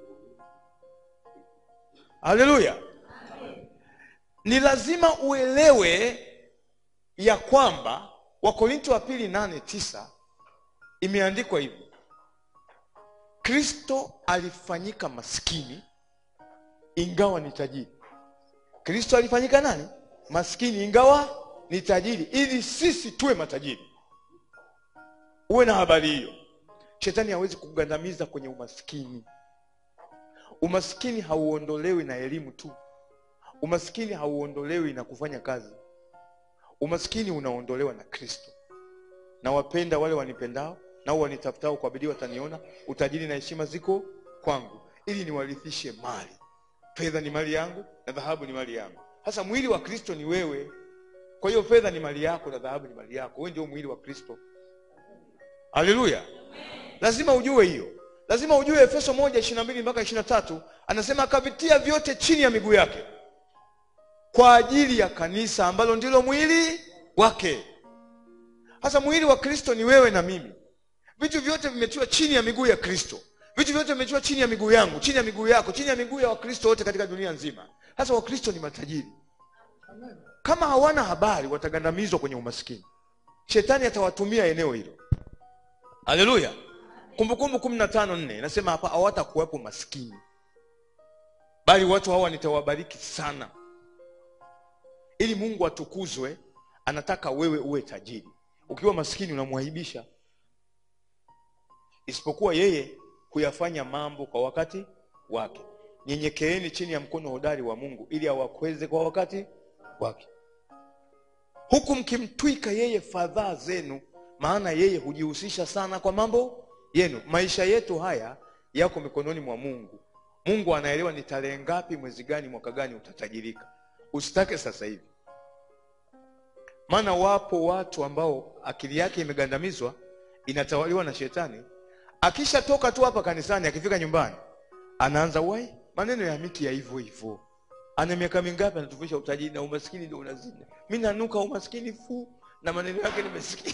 haleluya ni lazima uelewe ya kwamba wakorinto wa pili nane tisa imeandikwa hivi kristo alifanyika maskini ingawa ni tajiri kristo alifanyika nani maskini ingawa ni tajiri ili sisi tuwe matajiri uwe na habari hiyo shetani hawezi kugandamiza kwenye umaskini umaskini hauondolewi na elimu tu umaskini hauondolewi na kufanya kazi umaskini unaondolewa na kristo na wapenda wale wanipendao nao wanitafutao kwa bidii wataniona utajiri na heshima ziko kwangu ili niwarithishe mali fedha ni mali yangu na dhahabu ni mali yangu sasa mwili wa kristo ni wewe kwa hiyo fedha ni mali yako na dhahabu ni mali yako wewe ndio mwili wa kristo haleluya lazima ujue hiyo lazima ujue efeso moja ishiri na mbili mpaka ishiri na tatu anasema akavitia vyote chini ya miguu yake kwa ajili ya kanisa ambalo ndilo mwili wake sasa mwili wa kristo ni wewe na mimi vitu vyote vimetiwa chini ya miguu ya kristo vitu vyote vimetiwa chini ya miguu yangu chini ya miguu yako chini ya miguu ya wakristo wote katika dunia nzima sasa wakristo ni matajiri kama hawana habari watagandamizwa kwenye umaskini shetani atawatumia eneo hilo haleluya kumbukumbu kumi na tano nne inasema hapa hawatakuwepo maskini bali watu hawa nitawabariki sana ili mungu atukuzwe anataka wewe uwe tajiri ukiwa maskini unamwaibisha isipokuwa yeye huyafanya mambo kwa wakati wake nyenyekeeni chini ya mkono hodari wa mungu ili awakweze kwa wakati wake huku mkimtwika yeye fadhaa zenu maana yeye hujihusisha sana kwa mambo yenu maisha yetu haya yako mikononi mwa mungu mungu anaelewa ni tarehe ngapi mwezi gani mwaka gani utatajirika usitake sasa hivi maana wapo watu ambao akili yake imegandamizwa inatawaliwa na shetani akishatoka tu hapa kanisani akifika nyumbani anaanza wai maneno ya miki ya hivyo hivyo ana miaka mingapi anatufisha utajiri na umaskini ndio unazidi mi nanuka umaskini fu na maneno yake nimesikia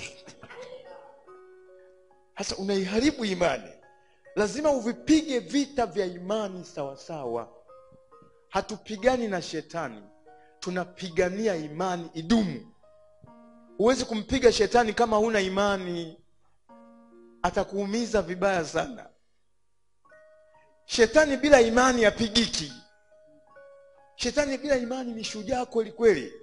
sasa unaiharibu imani lazima uvipige vita vya imani sawasawa hatupigani na shetani tunapigania imani idumu huwezi kumpiga shetani kama huna imani atakuumiza vibaya sana shetani bila imani apigiki shetani bila imani ni shujaa kweli kweli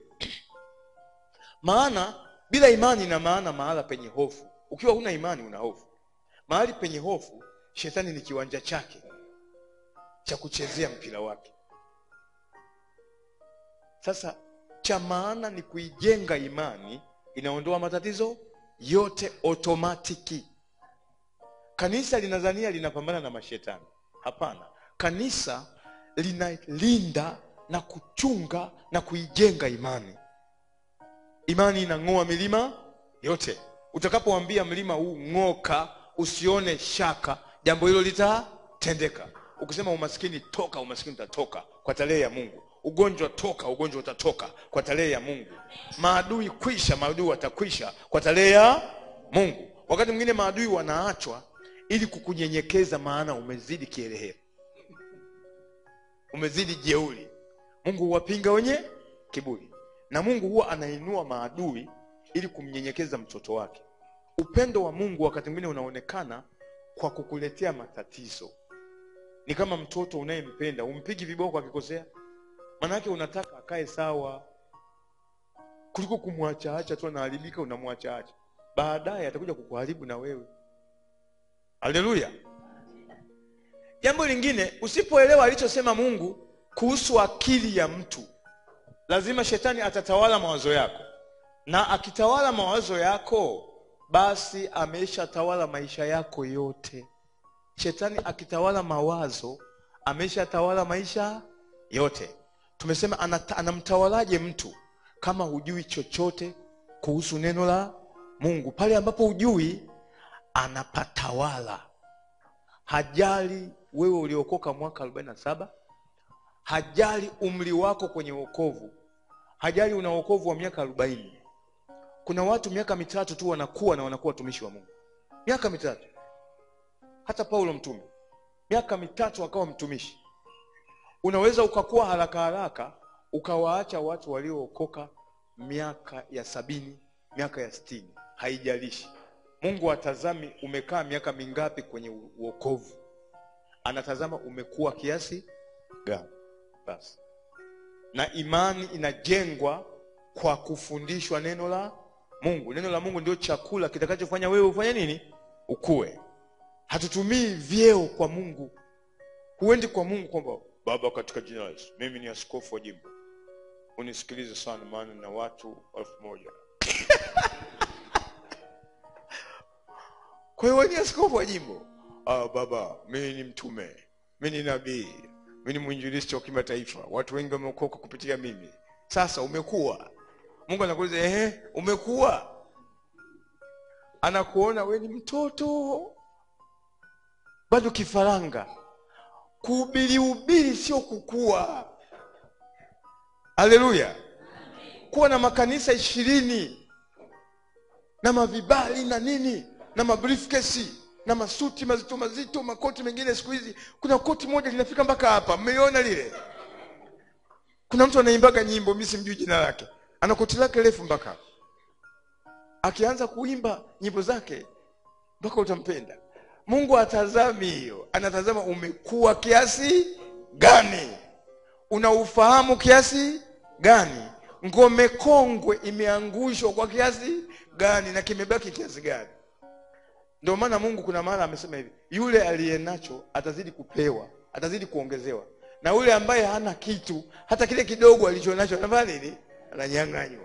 maana bila imani ina maana mahala penye hofu ukiwa huna imani una hofu mahali penye hofu shetani ni kiwanja chake cha kuchezea mpira wake sasa cha maana ni kuijenga imani inaondoa matatizo yote otomatiki kanisa linadhania linapambana na mashetani hapana kanisa linalinda na kuchunga na kuijenga imani imani inang'oa milima yote utakapoambia mlima huu ng'oka usione shaka jambo hilo litatendeka ukisema umaskini toka umaskini utatoka kwa tarehe ya mungu ugonjwa toka ugonjwa utatoka kwa tarehe ya mungu maadui kwisha maadui watakwisha kwa tarehe ya mungu wakati mwingine maadui wanaachwa ili kukunyenyekeza maana umezidi kielehero umezidi jeuri mungu huwapinga wenye kiburi na mungu huwa anainua maadui ili kumnyenyekeza mtoto wake upendo wa mungu wakati mwingine unaonekana kwa kukuletea matatizo ni kama mtoto unayempenda umpigi viboko akikosea manake unataka akae sawa kuliko kumwachaacha tu anaharibika unamwachaacha baadaye atakuja kukuharibu na wewe haleluya jambo lingine usipoelewa alichosema mungu kuhusu akili ya mtu lazima shetani atatawala mawazo yako na akitawala mawazo yako basi ameshatawala maisha yako yote shetani akitawala mawazo ameshatawala maisha yote tumesema anata- anamtawalaje mtu kama hujui chochote kuhusu neno la mungu pale ambapo hujui anapatawala hajali wewe uliokoka mwaka 47 hajali umri wako kwenye wokovu hajali una wokovu wa miaka 40 kuna watu miaka mitatu tu wanakuwa na wanakuwa watumishi wa mungu miaka mitatu hata paulo mtume miaka mitatu akawa mtumishi unaweza ukakuwa haraka haraka ukawaacha watu waliookoka miaka ya sabini miaka ya sitini haijalishi mungu atazami umekaa miaka mingapi kwenye u- uokovu anatazama umekuwa kiasi gani basi na imani inajengwa kwa kufundishwa neno la mungu neno la mungu ndio chakula kitakachofanya wewe ufanye nini ukue hatutumii vyeo kwa mungu huendi kwa mungu kwamba baba katika jina la yesu mimi ni askofu wa jimbo unisikilize sana maana na watu elfu moja kwa hiyo wewe ni askofu wa jimbo ah, baba mimi ni mtume mi ni nabii mi ni mwinjilisti wa kimataifa watu wengi wameokoka kupitia mimi sasa umekuwa mungu anakuuliza ehe umekuwa anakuona we ni mtoto bado kifaranga kuhubiri ubiri sio kukua haleluya kuwa na makanisa ishirini na mavibali na nini na mabriefcase na masuti mazito mazito makoti mengine siku hizi kuna koti moja linafika mpaka hapa mmeiona lile kuna mtu anaimbaga nyimbo mi simjui jina lake ana koti lake refu mpaka hapa. akianza kuimba nyimbo zake mpaka utampenda mungu atazami hiyo anatazama umekuwa kiasi gani una ufahamu kiasi gani ngome kongwe imeangushwa kwa kiasi gani na kimebaki kiasi gani ndio maana mungu kuna mara amesema hivi yule aliye nacho atazidi kupewa atazidi kuongezewa na yule ambaye hana kitu hata kile kidogo alicho nacho anafanya nini ananyang'anywa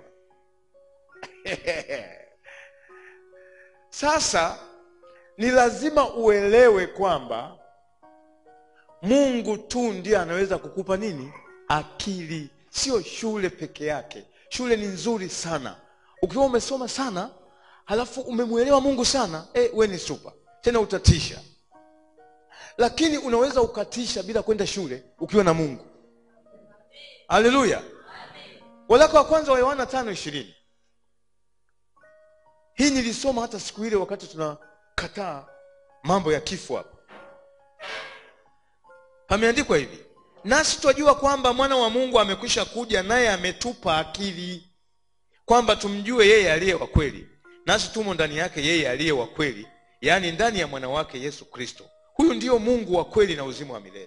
sasa ni lazima uelewe kwamba mungu tu ndiye anaweza kukupa nini akili sio shule peke yake shule ni nzuri sana ukiwa umesoma sana halafu umemwelewa mungu sana eh, we ni supa tena utatisha lakini unaweza ukatisha bila kwenda shule ukiwa na mungu haleluya walaka wa kwanza wa yohana tano ishirini hii nilisoma hata siku ile wakati tunakataa mambo ya kifo hapa pameandikwa hivi nasi twajua kwamba mwana wa mungu amekwisha kuja naye ametupa akili kwamba tumjue yeye aliye wa kweli nasi tumo ndani yake yeye aliye wa kweli yaani ndani ya mwana wake yesu kristo huyu ndiyo mungu wa kweli na uzima wa milele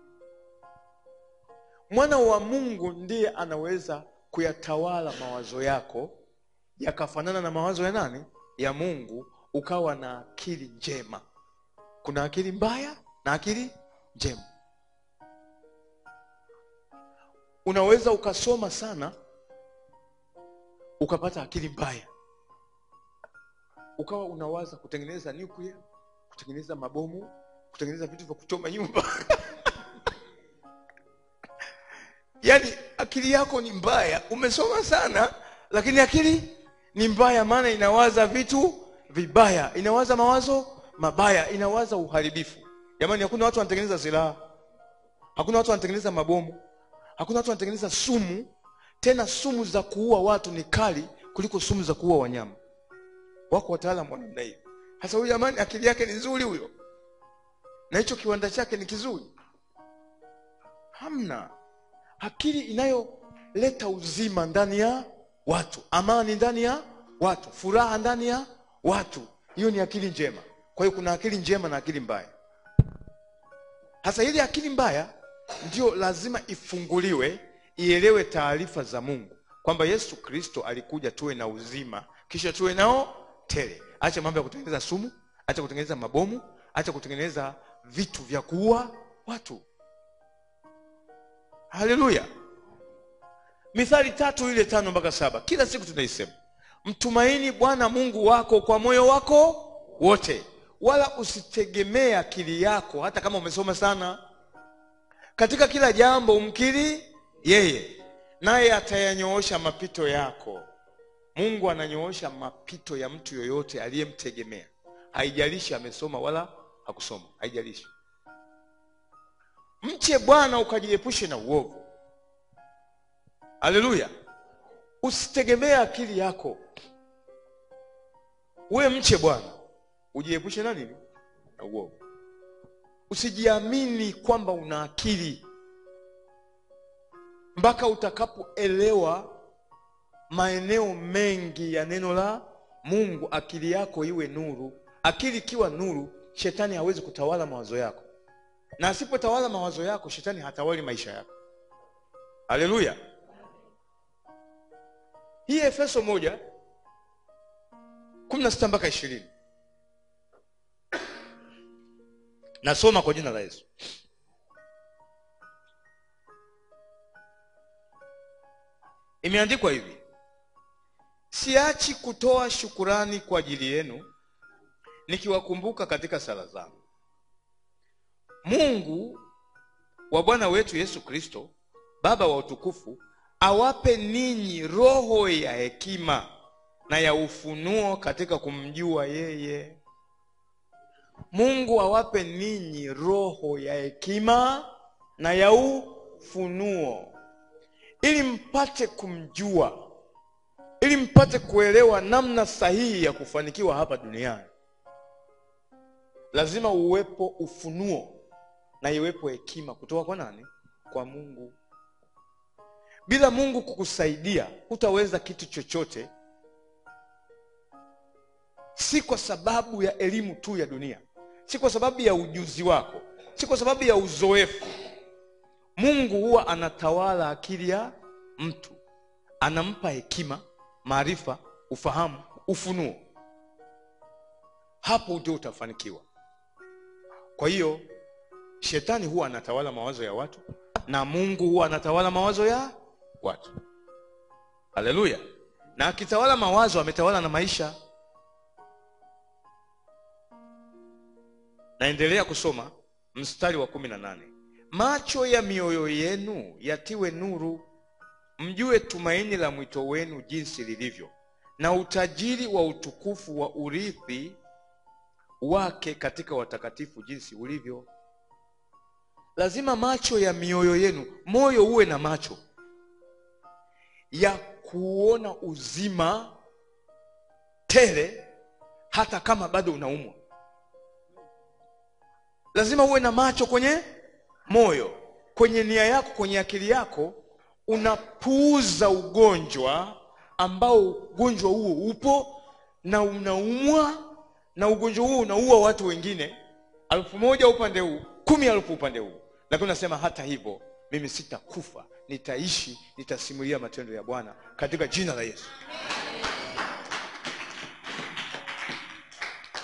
mwana wa mungu ndiye anaweza kuyatawala mawazo yako yakafanana na mawazo ya nani ya mungu ukawa na akili njema kuna akili mbaya na akili njema unaweza ukasoma sana ukapata akili mbaya ukawa unawaza kutengeneza nuclear kutengeneza mabomu kutengeneza vitu vya kuchoma nyumba yaani akili yako ni mbaya umesoma sana lakini akili ni mbaya maana inawaza vitu vibaya inawaza mawazo mabaya inawaza uharibifu jamani hakuna watu wanatengeneza silaha hakuna watu wanatengeneza mabomu hakuna watu wanatengeneza sumu tena sumu za kuua watu ni kali kuliko sumu za kuua wanyama wako wataalamu wa namna hiyo sasa huyu jamani akili yake ni nzuri huyo na hicho kiwanda chake ni kizuri hamna akili inayoleta uzima ndani ya watu amani ndani ya watu furaha ndani ya watu hiyo ni akili njema kwa hiyo kuna akili njema na akili mbaya hasa ile akili mbaya ndio lazima ifunguliwe ielewe taarifa za mungu kwamba yesu kristo alikuja tuwe na uzima kisha tuwe nao tele acha mambo ya kutengeneza sumu acha kutengeneza mabomu acha kutengeneza vitu vya kuua watu haleluya mithali tatu ile tano mpaka saba kila siku tunaisema mtumaini bwana mungu wako kwa moyo wako wote wala usitegemee akili yako hata kama umesoma sana katika kila jambo umkiri yeye naye atayanyoosha mapito yako mungu ananyoosha mapito ya mtu yoyote aliyemtegemea haijalishi amesoma wala hakusoma haijalishi mche bwana ukajiepushe na uovu haleluya usitegemee akili yako we mche bwana ujiepushe na nini na uovu usijiamini kwamba una akili mpaka utakapoelewa maeneo mengi ya neno la mungu akili yako iwe nuru akili ikiwa nuru shetani hawezi kutawala mawazo yako na asipotawala mawazo yako shetani hatawali maisha yako haleluya hii efeso moja kumi na sita mpaka ishirini nasoma kwa jina la yesu imeandikwa hivi siachi kutoa shukurani kwa ajili yenu nikiwakumbuka katika sala zangu mungu wa bwana wetu yesu kristo baba wa utukufu awape ninyi roho ya hekima na ya ufunuo katika kumjua yeye mungu awape ninyi roho ya hekima na ya ufunuo ili mpate kumjua ili mpate kuelewa namna sahihi ya kufanikiwa hapa duniani lazima uwepo ufunuo na iwepo hekima kutoka kwa nani kwa mungu bila mungu kukusaidia hutaweza kitu chochote si kwa sababu ya elimu tu ya dunia si kwa sababu ya ujuzi wako si kwa sababu ya uzoefu mungu huwa anatawala akili ya mtu anampa hekima maarifa ufahamu ufunuo hapo ndio utafanikiwa kwa hiyo shetani huwa anatawala mawazo ya watu na mungu huwa anatawala mawazo ya watu haleluya na akitawala mawazo ametawala na maisha naendelea kusoma mstari wa kumi na nane macho ya mioyo yenu yatiwe nuru mjue tumaini la mwito wenu jinsi lilivyo na utajiri wa utukufu wa urithi wake katika watakatifu jinsi ulivyo lazima macho ya mioyo yenu moyo uwe na macho ya kuona uzima tele hata kama bado unaumwa lazima uwe na macho kwenye moyo kwenye nia yako kwenye akili yako unapuuza ugonjwa ambao ugonjwa huo upo na unaumwa na ugonjwa huo unaua watu wengine alfu moja upande huu kumi alfu upande huu lakini unasema hata hivyo mimi sitakufa nitaishi nitasimulia matendo ya bwana katika jina la yesu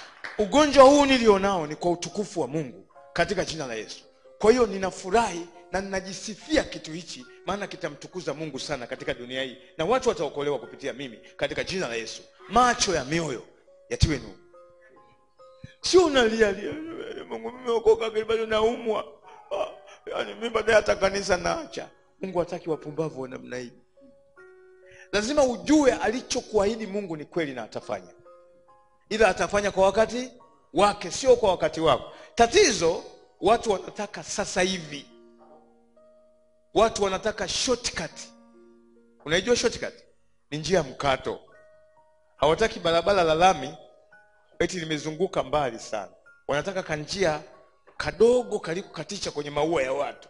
ugonjwa huu nilionao ni kwa utukufu wa mungu katika jina la yesu kwa hiyo ninafurahi na ninajisifia kitu hichi maana kitamtukuza mungu sana katika dunia hii na watu wataokolewa kupitia mimi katika jina la yesu macho ya mioyo yatiwe nuru sio unalia lia, mungu mimeokoka bado naumwa Ah, yaani mi baadaye hata kanisa naacha mungu hataki wapumbavu wa namna hii lazima ujue alichokuahidi mungu ni kweli na atafanya ila atafanya kwa wakati wake sio kwa wakati wako tatizo watu wanataka sasa hivi watu wanataka shortcut unaijua shortcut ni njia ya mkato hawataki barabara la lami eti limezunguka mbali sana wanataka kanjia kadogo kalikukatisha kwenye maua ya watu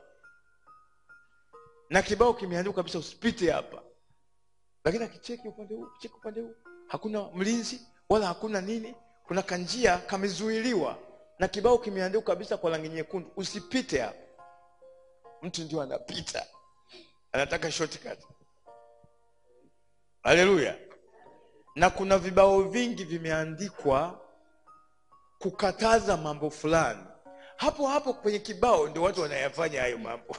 na kibao kimeandikwa kabisa usipite hapa lakini akicheki upande huu cheki upande huu hakuna mlinzi wala hakuna nini kuna kanjia kamezuiliwa na kibao kimeandikwa kabisa kwa rangi nyekundu usipite hapa mtu ndio anapita anataka shortcut haleluya na kuna vibao vingi vimeandikwa kukataza mambo fulani hapo hapo kwenye kibao ndio watu wanayafanya hayo mambo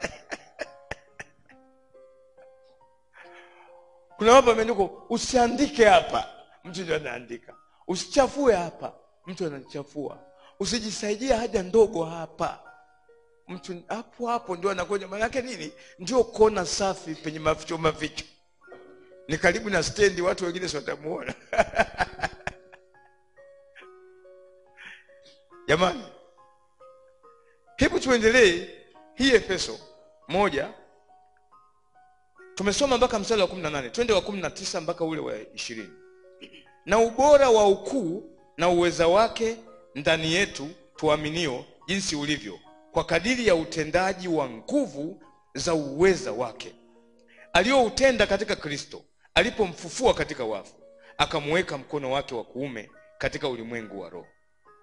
kuna mambo ameandikwa usiandike hapa mtu ndio anaandika usichafue hapa mtu anachafua usijisaidie haja ndogo hapa mtu hapo hapo ndio anakuja maanake nini ndio kona safi penye maficho maficho ni karibu na stendi watu wengine si watamuona jamani hebu tuendelee hii efeso moja tumesoma mpaka mstari wa kumi na nane twende wa kumi na tisa mpaka ule wa ishirini na ubora wa ukuu na uweza wake ndani yetu tuaminio jinsi ulivyo kwa kadiri ya utendaji wa nguvu za uweza wake aliyoutenda katika kristo alipomfufua katika wafu akamuweka mkono wake wa kuume katika ulimwengu wa roho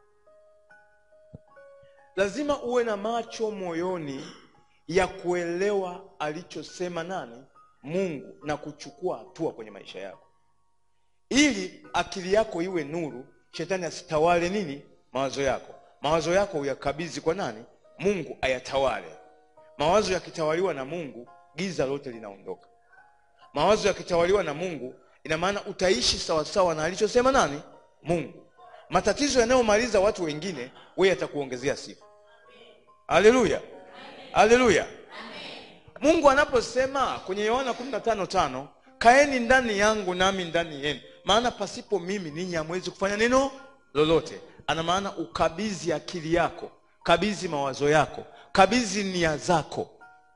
lazima uwe na macho moyoni ya kuelewa alichosema nani mungu na kuchukua hatua kwenye maisha yako ili akili yako iwe nuru shetani asitawale nini mawazo yako mawazo yako uyakabidhi kwa nani mungu ayatawale mawazo yakitawaliwa na mungu giza lote linaondoka mawazo yakitawaliwa na mungu ina maana utaishi sawasawa na alichosema nani mungu matatizo yanayomaliza watu wengine weye atakuongezea sifa haleluya haleluya mungu anaposema kwenye yohana 15 tano kaeni ndani yangu nami ndani yenu maana pasipo mimi ninyi hamwezi kufanya neno lolote ana maana ukabidhi akili yako kabidhi mawazo yako kabidhi nia zako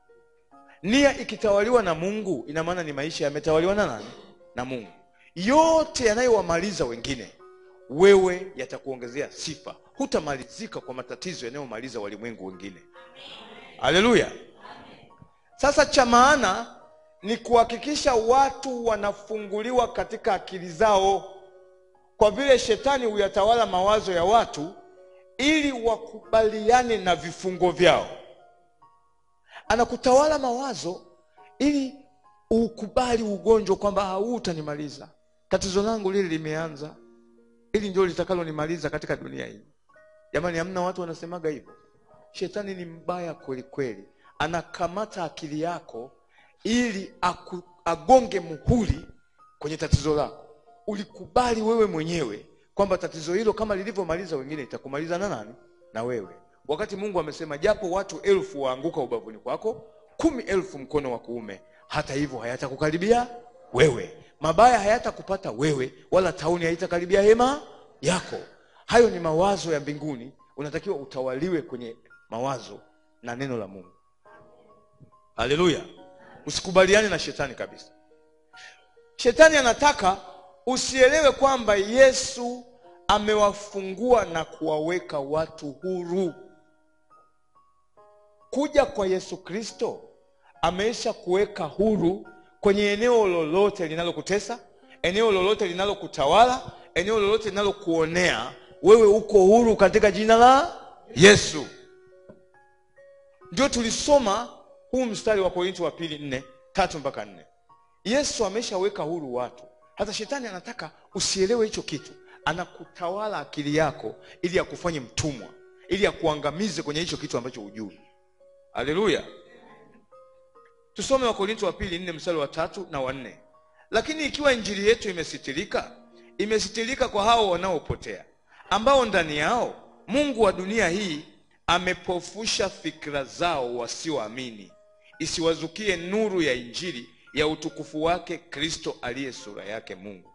nia ikitawaliwa na mungu ina maana ni maisha yametawaliwa na nani na mungu yote yanayowamaliza wengine wewe yatakuongezea sifa hutamalizika kwa matatizo yanayomaliza walimwengu wengine haleluya sasa cha maana ni kuhakikisha watu wanafunguliwa katika akili zao kwa vile shetani huyatawala mawazo ya watu ili wakubaliane na vifungo vyao anakutawala mawazo ili ukubali ugonjwa kwamba hau utanimaliza tatizo langu lile limeanza ili ndio litakalonimaliza katika dunia hii jamani hamna watu wanasemaga hivyo shetani ni mbaya kweli kweli anakamata akili yako ili aku, agonge muhuri kwenye tatizo lako ulikubali wewe mwenyewe kwamba tatizo hilo kama lilivyomaliza wengine itakumaliza na nani na wewe wakati mungu amesema japo watu elfu waanguka ubavuni kwako kumi elfu mkono wa kuume hata hivyo hayatakukaribia wewe mabaya hayatakupata wewe wala tauni haitakaribia hema yako hayo ni mawazo ya mbinguni unatakiwa utawaliwe kwenye mawazo na neno la mungu haleluya usikubaliane na shetani kabisa shetani anataka usielewe kwamba yesu amewafungua na kuwaweka watu huru kuja kwa yesu kristo ameisha kuweka huru kwenye eneo lolote linalokutesa eneo lolote linalokutawala eneo lolote linalokuonea wewe uko huru katika jina la yesu ndio tulisoma huu mstari wa korinti wa pili nne tatu mpaka nne yesu ameshaweka huru watu hata shetani anataka usielewe hicho kitu anakutawala akili yako ili akufanye mtumwa ili akuangamize kwenye hicho kitu ambacho hujui haleluya tusome wakorinto wa pili nne mstari wa tatu na wanne lakini ikiwa injili yetu imesitirika imesitirika kwa hao wanaopotea ambao ndani yao mungu wa dunia hii amepofusha fikra zao wasioamini isiwazukie nuru ya injili ya utukufu wake kristo aliye sura yake mungu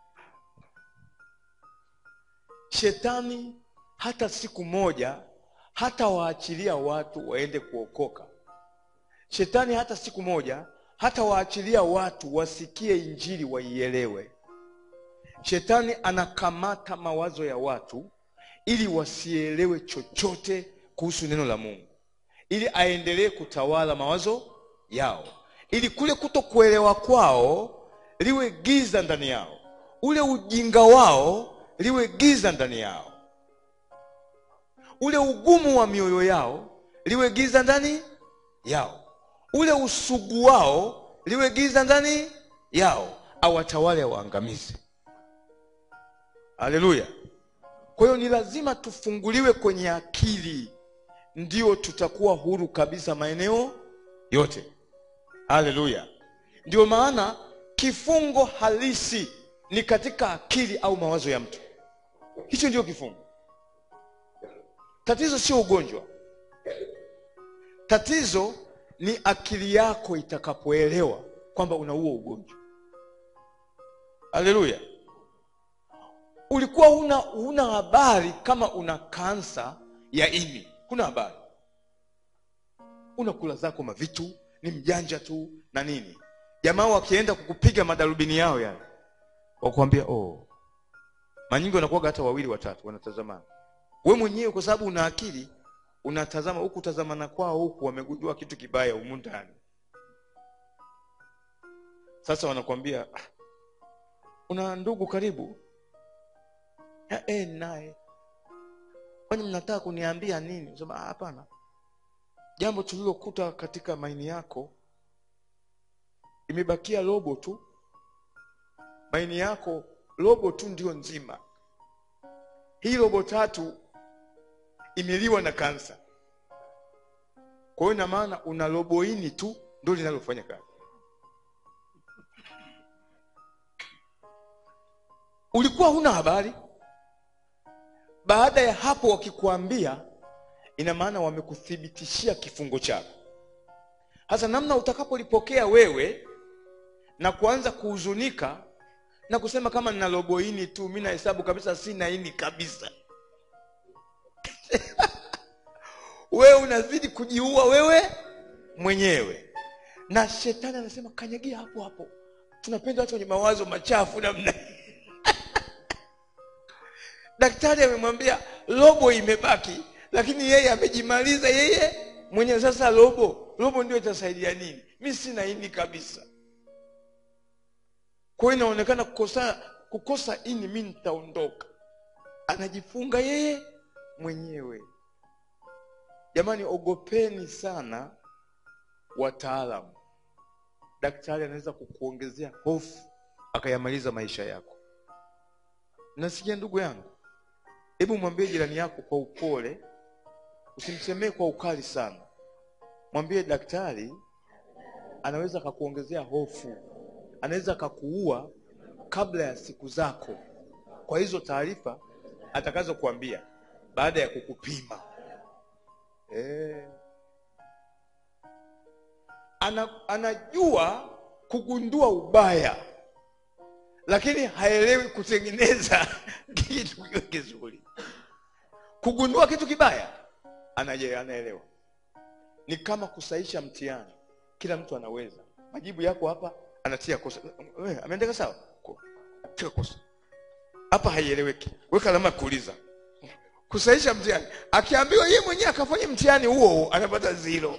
shetani hata siku moja hata waachilia watu waende kuokoka shetani hata siku moja hata waachilia watu wasikie injili waielewe shetani anakamata mawazo ya watu ili wasielewe chochote kuhusu neno la mungu ili aendelee kutawala mawazo yao ili kule kuto kuelewa kwao liwe giza ndani yao ule ujinga wao liwe giza ndani yao ule ugumu wa mioyo yao liwe giza ndani yao ule usugu wao liwe giza ndani yao awatawale awaangamize haleluya kwa hiyo ni lazima tufunguliwe kwenye akili ndio tutakuwa huru kabisa maeneo yote haleluya ndio maana kifungo halisi ni katika akili au mawazo ya mtu hicho ndio kifungo tatizo sio ugonjwa tatizo ni akili yako itakapoelewa kwamba una huo ugonjwa haleluya ulikuwa huna huna habari kama una kansa ya ini huna habari unakula zako mavitu ni mjanja tu na nini jamaa wakienda kukupiga madarubini yao yale wakuambia oh manyingi wanakuwaga hata wawili watatu wanatazamana we mwenyewe kwa sababu una akili unatazama huku tazamana kwao huku wamegundua kitu kibaya humu ndani sasa wanakwambia "Ah, una ndugu karibu "Ya, eh, naye kwani mnataka kuniambia nini sema "Ah, hapana jambo tulilokuta katika maini yako imebakia robo tu maini yako robo tu ndio nzima hii robo tatu imeliwa na kansa kwa hiyo ina maana una robo ini tu ndio linalofanya kazi ulikuwa huna habari baada ya hapo wakikuambia ina maana wamekuthibitishia kifungo chako hasa namna utakapolipokea wewe na kuanza kuhuzunika na kusema kama nina robo ini tu mi nahesabu kabisa sina ini kabisa wewe unazidi kujiua wewe mwenyewe na shetani anasema kanyagia hapo hapo tunapenda watu wenye mawazo machafu namna hii. daktari amemwambia robo imebaki lakini yeye amejimaliza yeye mwenyewe sasa robo robo ndio itasaidia nini mi sina ini kabisa kwa hiyo inaonekana kukosa kukosa ini mi nitaondoka anajifunga yeye mwenyewe jamani ogopeni sana wataalamu daktari anaweza kukuongezea hofu akayamaliza maisha yako nasikia ndugu yangu hebu mwambie jirani yako kwa upole usimsemee kwa ukali sana mwambie daktari anaweza akakuongezea hofu anaweza akakuua kabla ya siku zako kwa hizo taarifa atakazokuambia baada ya kukupima eh. Ana, anajua kugundua ubaya lakini haelewi kutengeneza kitu kiwe kizuri kugundua kitu kibaya anaje anaelewa ni kama kusaisha mtihani kila mtu anaweza majibu yako hapa anatia kosa we, ameandika sawa Ko- tia kosa hapa haieleweki weka alama ya kuuliza kusaisha mtihani akiambiwa yeye mwenyewe akafanya mtihani huo huo anapata zero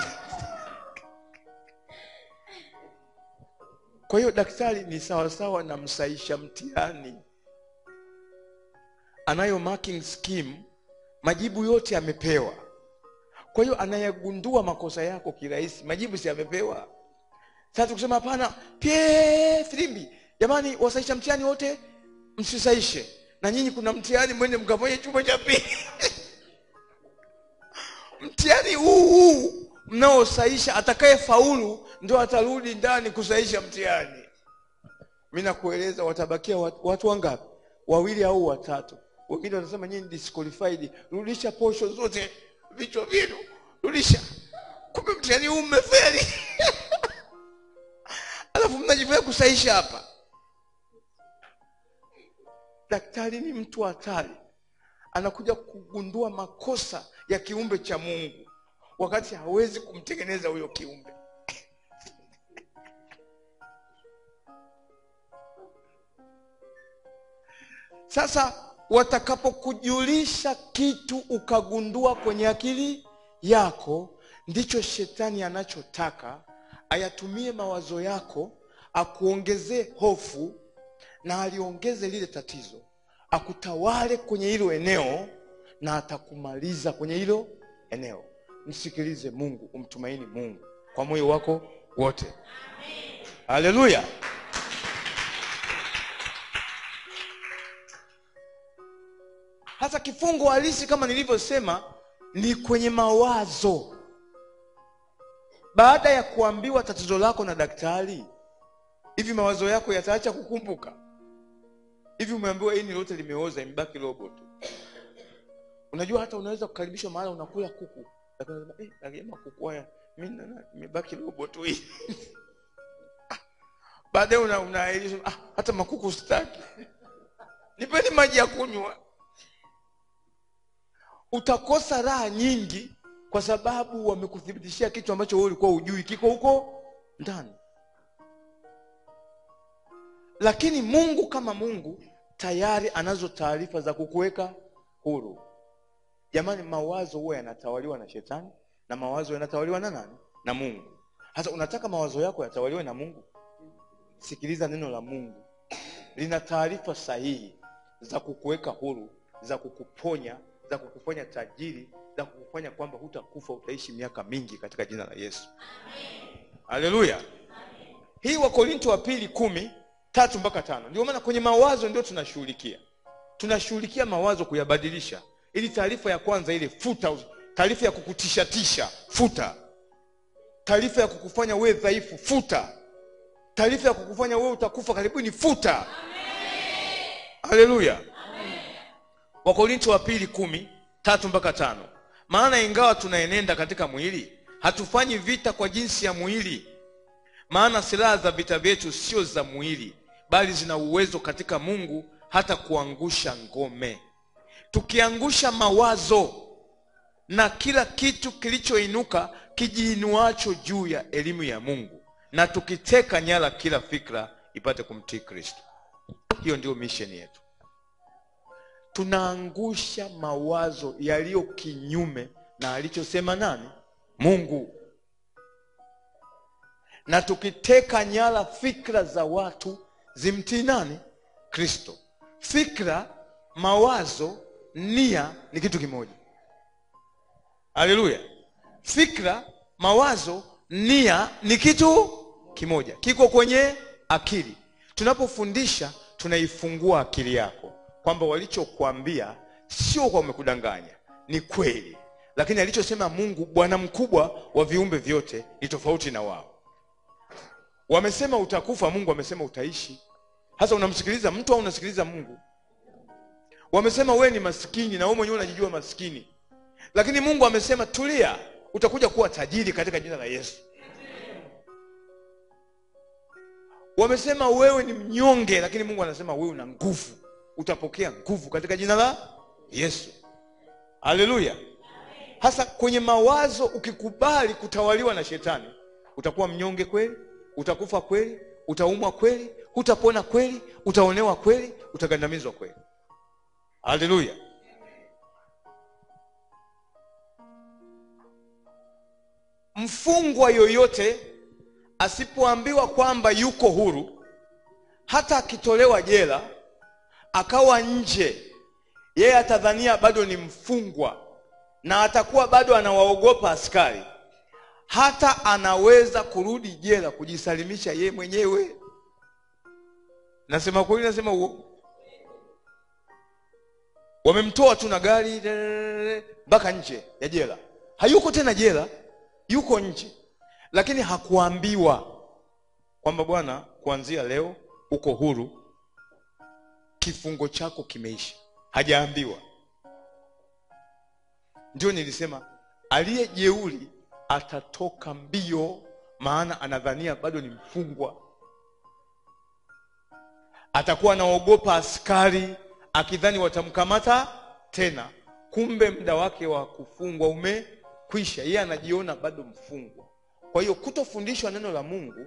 kwa hiyo daktari ni sawasawa na msaisha mtihani anayo marking scheme majibu yote amepewa kwa hiyo anayagundua makosa yako kirahisi majibu si amepewa sasa tukisema hapana pie filimbi jamani wasaisha mtihani wote msisaishe na nyinyi kuna mtihani mwende mkafanye chumba cha pili mtihani huu huu mnaosaisha atakaye faulu ndio atarudi ndani kusaisha mtihani mi nakueleza watabakia watu, watu wangapi wawili au watatu wengine watasema nyinyi disqualified rudisha posho zote vichwa vyenu rudisha kumbe mtihani huu mmefeli alafu mnajifanya kusaisha hapa daktari ni mtu hatari anakuja kugundua makosa ya kiumbe cha mungu wakati hawezi kumtengeneza huyo kiumbe sasa watakapokujulisha kitu ukagundua kwenye akili yako ndicho shetani anachotaka ayatumie mawazo yako akuongezee hofu na aliongeze lile tatizo akutawale kwenye hilo eneo na atakumaliza kwenye hilo eneo msikilize mungu umtumaini mungu kwa moyo wako wote haleluya hasa kifungo halisi kama nilivyosema ni kwenye mawazo baada ya kuambiwa tatizo lako na daktari hivi mawazo yako yataacha kukumbuka hivi umeambiwa ini lote limeoza imebaki robo tu unajua hata unaweza kukaribishwa mahala unakula kuku lakini unasema eh, lakini kuku haya mimi na- imebaki robo tu hii baadaye una, unaahirishwa ah, hata makuku sitaki nipeni maji ya kunywa utakosa raha nyingi kwa sababu wamekuthibitishia kitu ambacho wewe ulikuwa ujui kiko huko ndani lakini mungu kama mungu tayari anazo taarifa za kukuweka huru jamani mawazo huwa yanatawaliwa na shetani na mawazo yanatawaliwa na nani na mungu hasa unataka mawazo yako yatawaliwe na mungu sikiliza neno la mungu lina taarifa sahihi za kukuweka huru za kukuponya za kukufanya tajiri za kukufanya kwamba hutakufa utaishi miaka mingi katika jina la yesu haleluya hii wakorinto wa pili kumi tatu mpaka tano ndio maana kwenye mawazo ndio tunashughulikia tunashughulikia mawazo kuyabadilisha ili taarifa ya kwanza ile futa taarifa ya kukutishatisha futa taarifa ya kukufanya wewe dhaifu futa taarifa ya kukufanya wewe utakufa karibuni futa haleluya wakorinto wa pili kumi tatu mpaka tano maana ingawa tunaenenda katika mwili hatufanyi vita kwa jinsi ya mwili maana silaha za vita vyetu sio za mwili bali zina uwezo katika mungu hata kuangusha ngome tukiangusha mawazo na kila kitu kilichoinuka kijiinuacho juu ya elimu ya mungu na tukiteka nyara kila fikra ipate kumtii kristo hiyo ndio misheni yetu tunaangusha mawazo yaliyo kinyume na alichosema nani mungu na tukiteka nyara fikra za watu zimtii nani kristo fikra mawazo nia ni kitu kimoja haleluya fikra mawazo nia ni kitu kimoja kiko kwenye akili tunapofundisha tunaifungua akili yako kwamba walichokuambia sio kwa wamekudanganya ni kweli lakini alichosema mungu bwana mkubwa wa viumbe vyote ni tofauti na wao wamesema utakufa mungu amesema utaishi hasa unamsikiliza mtu au unasikiliza mungu wamesema wewe ni maskini na wewe mwenyewe unajijua maskini lakini mungu amesema tulia utakuja kuwa tajiri katika jina la yesu wamesema wewe ni mnyonge lakini mungu anasema wewe una nguvu utapokea nguvu katika jina la yesu haleluya hasa kwenye mawazo ukikubali kutawaliwa na shetani utakuwa mnyonge kweli utakufa kweli utaumwa kweli hutapona kweli utaonewa kweli utagandamizwa kweli haleluya mfungwa yoyote asipoambiwa kwamba yuko huru hata akitolewa jela akawa nje yeye atadhania bado ni mfungwa na atakuwa bado anawaogopa askari hata anaweza kurudi jela kujisalimisha ye mwenyewe nasema kweli nasema uongo wamemtoa tu na gari mpaka nje ya jela hayuko tena jela yuko nje lakini hakuambiwa kwamba bwana kuanzia leo uko huru kifungo chako kimeisha hajaambiwa ndio nilisema aliye jeuri atatoka mbio maana anadhania bado ni mfungwa atakuwa anaogopa askari akidhani watamkamata tena kumbe muda wake wa kufungwa umekwisha yeye anajiona bado mfungwa kwa hiyo kutofundishwa neno la mungu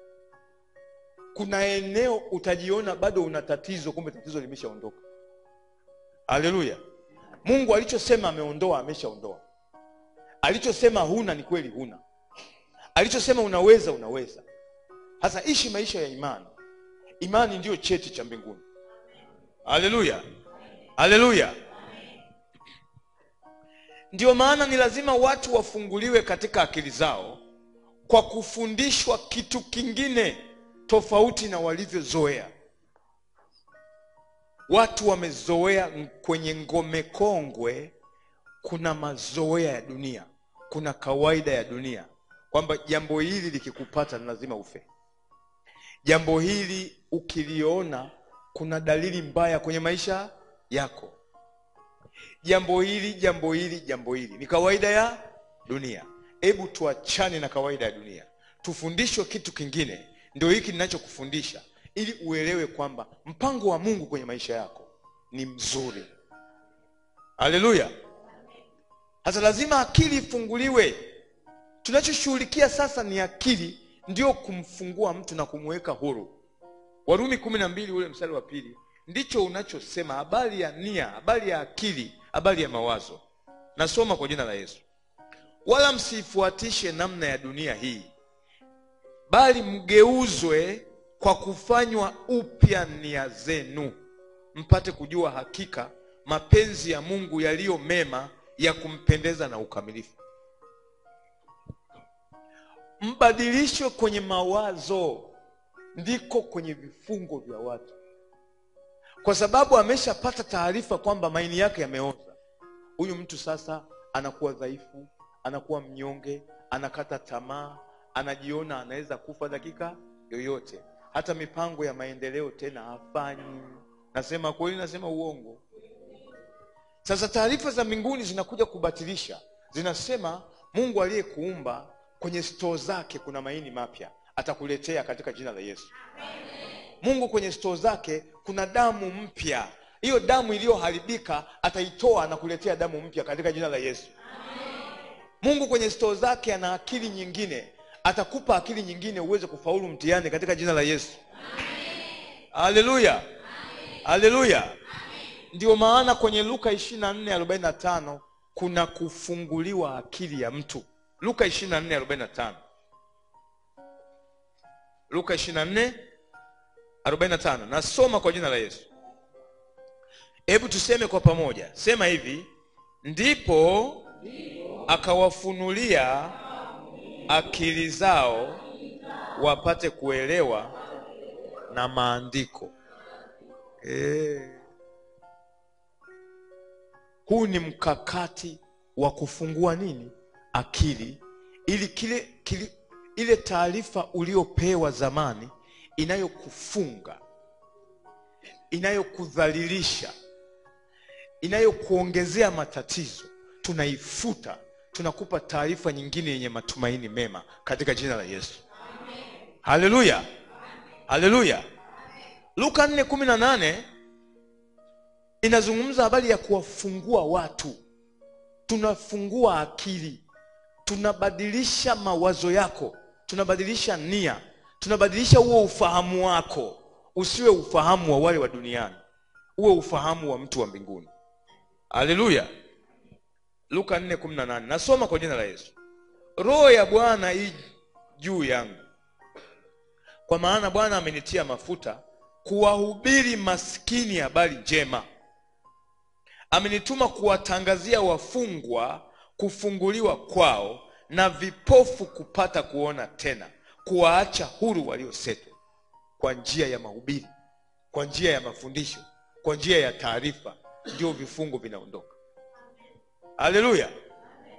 kuna eneo utajiona bado una tatizo kumbe tatizo limeshaondoka haleluya mungu alichosema ameondoa ameshaondoa alichosema huna ni kweli huna alichosema unaweza unaweza sasa ishi maisha ya imani imani ndiyo cheti cha mbinguni haleluya haleluya ndiyo maana ni lazima watu wafunguliwe katika akili zao kwa kufundishwa kitu kingine tofauti na walivyozoea watu wamezoea kwenye ngome kongwe kuna mazoea ya dunia kuna kawaida ya dunia kwamba jambo hili likikupata ni lazima ufe jambo hili ukiliona kuna dalili mbaya kwenye maisha yako jambo hili jambo hili jambo hili ni kawaida ya dunia hebu tuachane na kawaida ya dunia tufundishwe kitu kingine ndio hiki ninachokufundisha ili uelewe kwamba mpango wa mungu kwenye maisha yako ni mzuri haleluya sasa lazima akili ifunguliwe tunachoshughulikia sasa ni akili ndio kumfungua mtu na kumweka huru warumi kumi na mbili ule mstari wa pili ndicho unachosema habari ya nia habari ya akili habari ya mawazo nasoma kwa jina la yesu wala msiifuatishe namna ya dunia hii bali mgeuzwe kwa kufanywa upya nia zenu mpate kujua hakika mapenzi ya mungu yaliyo mema ya kumpendeza na ukamilifu mbadilishwe kwenye mawazo ndiko kwenye vifungo vya watu kwa sababu ameshapata taarifa kwamba maini yake yameoza huyu mtu sasa anakuwa dhaifu anakuwa mnyonge anakata tamaa anajiona anaweza kufa dakika yoyote hata mipango ya maendeleo tena hafanyi nasema kweli nasema uongo sasa taarifa za mbinguni zinakuja kubatilisha zinasema mungu aliyekuumba kwenye stoo zake kuna maini mapya atakuletea katika jina la yesu mungu kwenye stoo zake kuna damu mpya hiyo damu iliyoharibika ataitoa na kuletea damu mpya katika jina la yesu mungu kwenye stoo zake ana akili nyingine atakupa akili nyingine uweze kufaulu mtihani katika jina la yesu haleluya haleluya ndio maana kwenye luka 24:45 kuna kufunguliwa akili ya mtu luka 24:45 luka 24:45 nasoma kwa jina la yesu hebu tuseme kwa pamoja sema hivi ndipo akawafunulia akili zao wapate kuelewa na maandiko e. huu ni mkakati wa kufungua nini akili ili kile, kile ile taarifa uliopewa zamani inayokufunga inayokudhalilisha inayokuongezea matatizo tunaifuta tunakupa taarifa nyingine yenye matumaini mema katika jina la yesu haleluya haleluya luka 4:18 inazungumza habari ya kuwafungua watu tunafungua akili tunabadilisha mawazo yako tunabadilisha nia tunabadilisha huo ufahamu wako usiwe ufahamu wa wale wa duniani uwe ufahamu wa mtu wa mbinguni haleluya luka 4:18 nasoma kwa jina la yesu roho ya bwana hii juu yangu kwa maana bwana amenitia mafuta kuwahubiri maskini habari njema amenituma kuwatangazia wafungwa kufunguliwa kwao na vipofu kupata kuona tena kuwaacha huru waliosetwa kwa njia ya mahubiri kwa njia ya mafundisho kwa njia ya taarifa ndio vifungo vinaondoka haleluya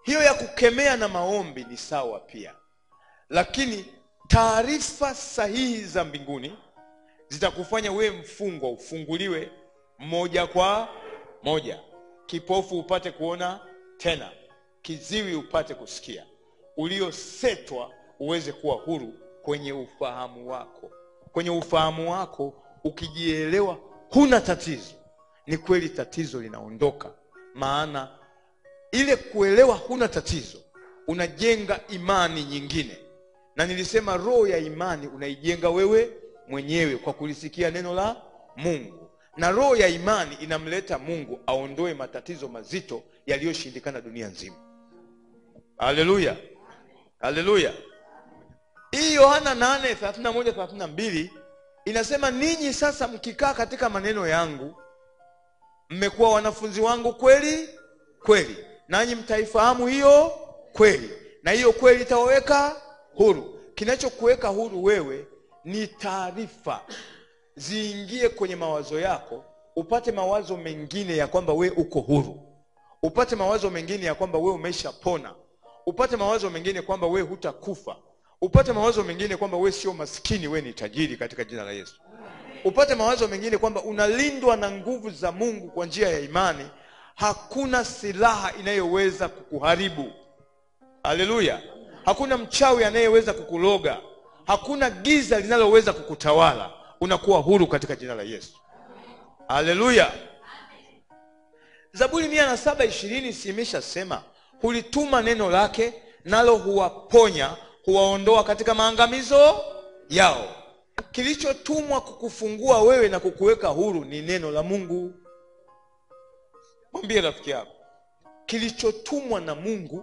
hiyo ya kukemea na maombi ni sawa pia lakini taarifa sahihi za mbinguni zitakufanya wewe mfungwa ufunguliwe moja kwa moja kipofu upate kuona tena kiziwi upate kusikia uliosetwa uweze kuwa huru kwenye ufahamu wako kwenye ufahamu wako ukijielewa huna tatizo ni kweli tatizo linaondoka maana ile kuelewa huna tatizo unajenga imani nyingine na nilisema roho ya imani unaijenga wewe mwenyewe kwa kulisikia neno la mungu na roho ya imani inamleta mungu aondoe matatizo mazito yaliyoshindikana dunia nzima haleluya haleluya hii yohana 8 inasema ninyi sasa mkikaa katika maneno yangu mmekuwa wanafunzi wangu kweli kweli nanyi mtaifahamu hiyo kweli na hiyo kweli itawaweka huru kinachokuweka huru wewe ni taarifa ziingie kwenye mawazo yako upate mawazo mengine ya kwamba we uko huru upate mawazo mengine ya kwamba we umeshapona upate mawazo mengine kwamba we hutakufa upate mawazo mengine kwamba we sio maskini we ni tajiri katika jina la yesu upate mawazo mengine kwamba unalindwa na nguvu za mungu kwa njia ya imani hakuna silaha inayoweza kukuharibu haleluya hakuna mchawi anayeweza kukuloga hakuna giza linaloweza kukutawala unakuwa huru katika jina la yesu haleluya zaburi mia na saba ishirini simeshasema hulituma neno lake nalo huwaponya huwaondoa katika maangamizo yao kilichotumwa kukufungua wewe na kukuweka huru ni neno la mungu mwambie rafiki yako kilichotumwa na mungu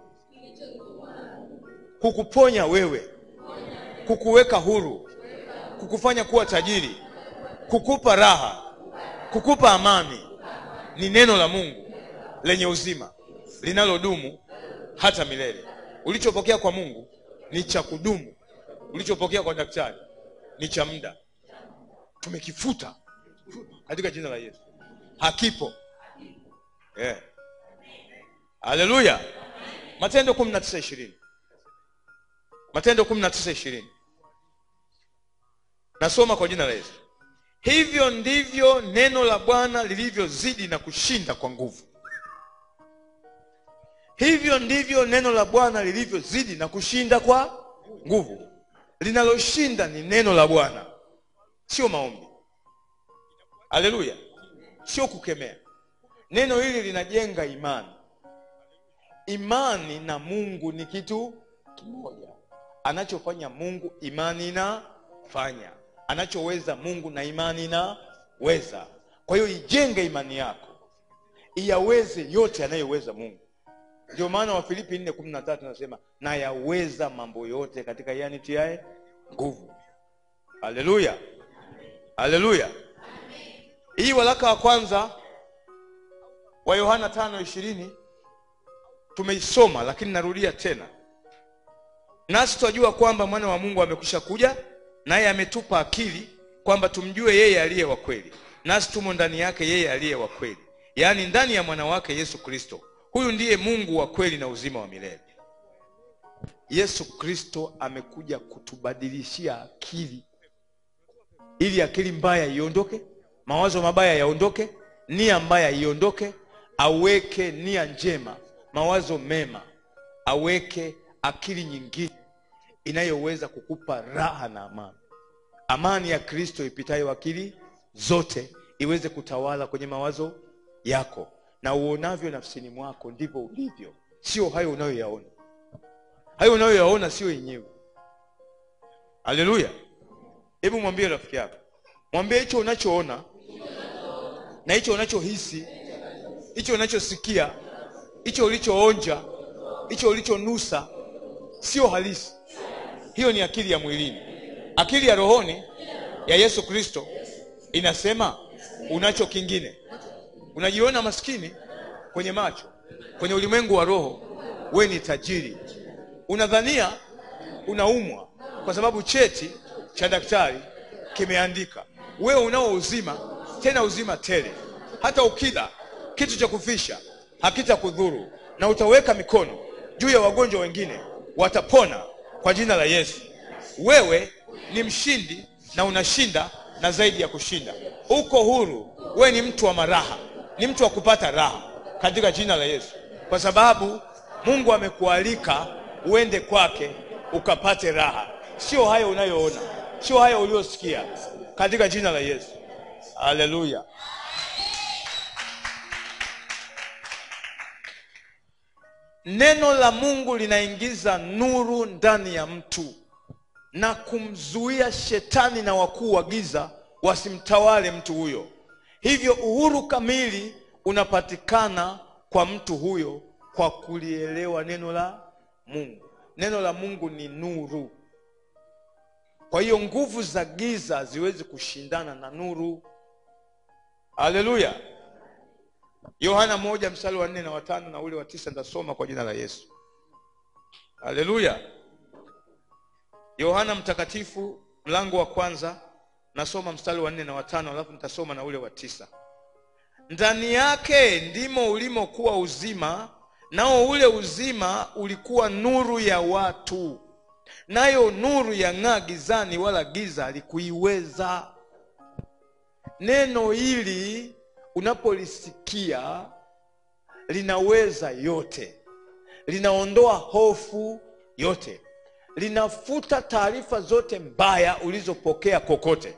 kukuponya wewe kukuweka huru kukufanya kuwa tajiri kukupa raha kukupa amani ni neno la mungu lenye uzima linalodumu hata milele ulichopokea kwa mungu ni cha kudumu ulichopokea kwa daktari ni cha muda tumekifuta katika jina la yesu hakipo yeah. haleluya matendo kumi na tisa ishirini matendo kumi na tisa ishirini nasoma kwa jina la yesu hivyo ndivyo neno la bwana lilivyozidi na kushinda kwa nguvu hivyo ndivyo neno la bwana lilivyozidi na kushinda kwa nguvu linaloshinda ni neno la bwana sio maombi haleluya sio kukemea neno hili linajenga imani imani na mungu ni kitu kimoja anachofanya mungu imani inafanya anachoweza mungu na imani inaweza kwa hiyo ijenge imani yako iyaweze yote anayoweza mungu ndio maana wafilipi nne kumi na tatu nasema nayaweza mambo yote katika yeye anitiae nguvu haleluya haleluya hii waraka wa kwanza wa yohana tano ishirini tumeisoma lakini narudia tena nasi twajua kwamba mwana wa mungu amekwisha kuja naye ametupa akili kwamba tumjue yeye aliye wa kweli nasi tumo ndani yake yeye aliye wa kweli yaani ndani ya mwana wake yesu kristo huyu ndiye mungu wa kweli na uzima wa milele yesu kristo amekuja kutubadilishia akili ili akili mbaya iondoke mawazo mabaya yaondoke nia mbaya iondoke aweke nia njema mawazo mema aweke akili nyingine inayoweza kukupa raha na amani amani ya kristo ipitayo akili zote iweze kutawala kwenye mawazo yako na uonavyo nafsini mwako ndivyo ulivyo sio hayo unayoyaona hayo unayoyaona sio yenyewe haleluya hebu mwambie rafiki yako mwambie hicho unachoona na hicho unachohisi hicho unachosikia hicho ulichoonja hicho ulichonusa sio halisi hiyo ni akili ya mwilini akili ya rohoni ya yesu kristo inasema unacho kingine unajiona maskini kwenye macho kwenye ulimwengu wa roho we ni tajiri unadhania unaumwa kwa sababu cheti cha daktari kimeandika wewe unao uzima tena uzima tele hata ukila kitu cha kufisha hakitakudhuru na utaweka mikono juu ya wagonjwa wengine watapona kwa jina la yesu wewe ni mshindi na unashinda na zaidi ya kushinda uko huru wewe ni mtu wa maraha ni mtu wa kupata raha katika jina la yesu kwa sababu mungu amekualika uende kwake ukapate raha sio hayo unayoona sio hayo uliosikia katika jina la yesu haleluya neno la mungu linaingiza nuru ndani ya mtu na kumzuia shetani na wakuu wa giza wasimtawale mtu huyo hivyo uhuru kamili unapatikana kwa mtu huyo kwa kulielewa neno la mungu neno la mungu ni nuru kwa hiyo nguvu za giza haziwezi kushindana na nuru haleluya yohana moja mstari wa nne na watano na ule wa tisa nitasoma kwa jina la yesu haleluya yohana mtakatifu mlango wa kwanza nasoma mstari wa nne na watano alafu nitasoma na ule wa tisa ndani yake ndimo ulimokuwa uzima nao ule uzima ulikuwa nuru ya watu nayo nuru yang'aa gizani wala giza halikuiweza neno hili unapolisikia linaweza yote linaondoa hofu yote linafuta taarifa zote mbaya ulizopokea kokote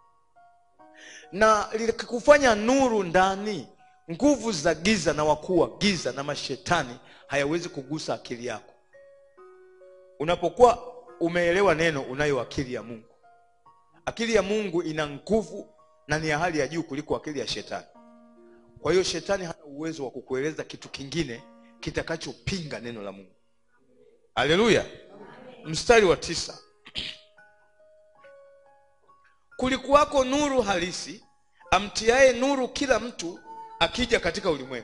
na likikufanya nuru ndani nguvu za giza na wakuu wa giza na mashetani hayawezi kugusa akili yako unapokuwa umeelewa neno unayo akili ya mungu akili ya mungu ina nguvu na ni ya hali ya juu kuliko akili ya shetani kwa hiyo shetani hana uwezo wa kukueleza kitu kingine kitakachopinga neno la mungu haleluya mstari wa tisa kulikuwako nuru halisi amtiaye nuru kila mtu akija katika ulimwengu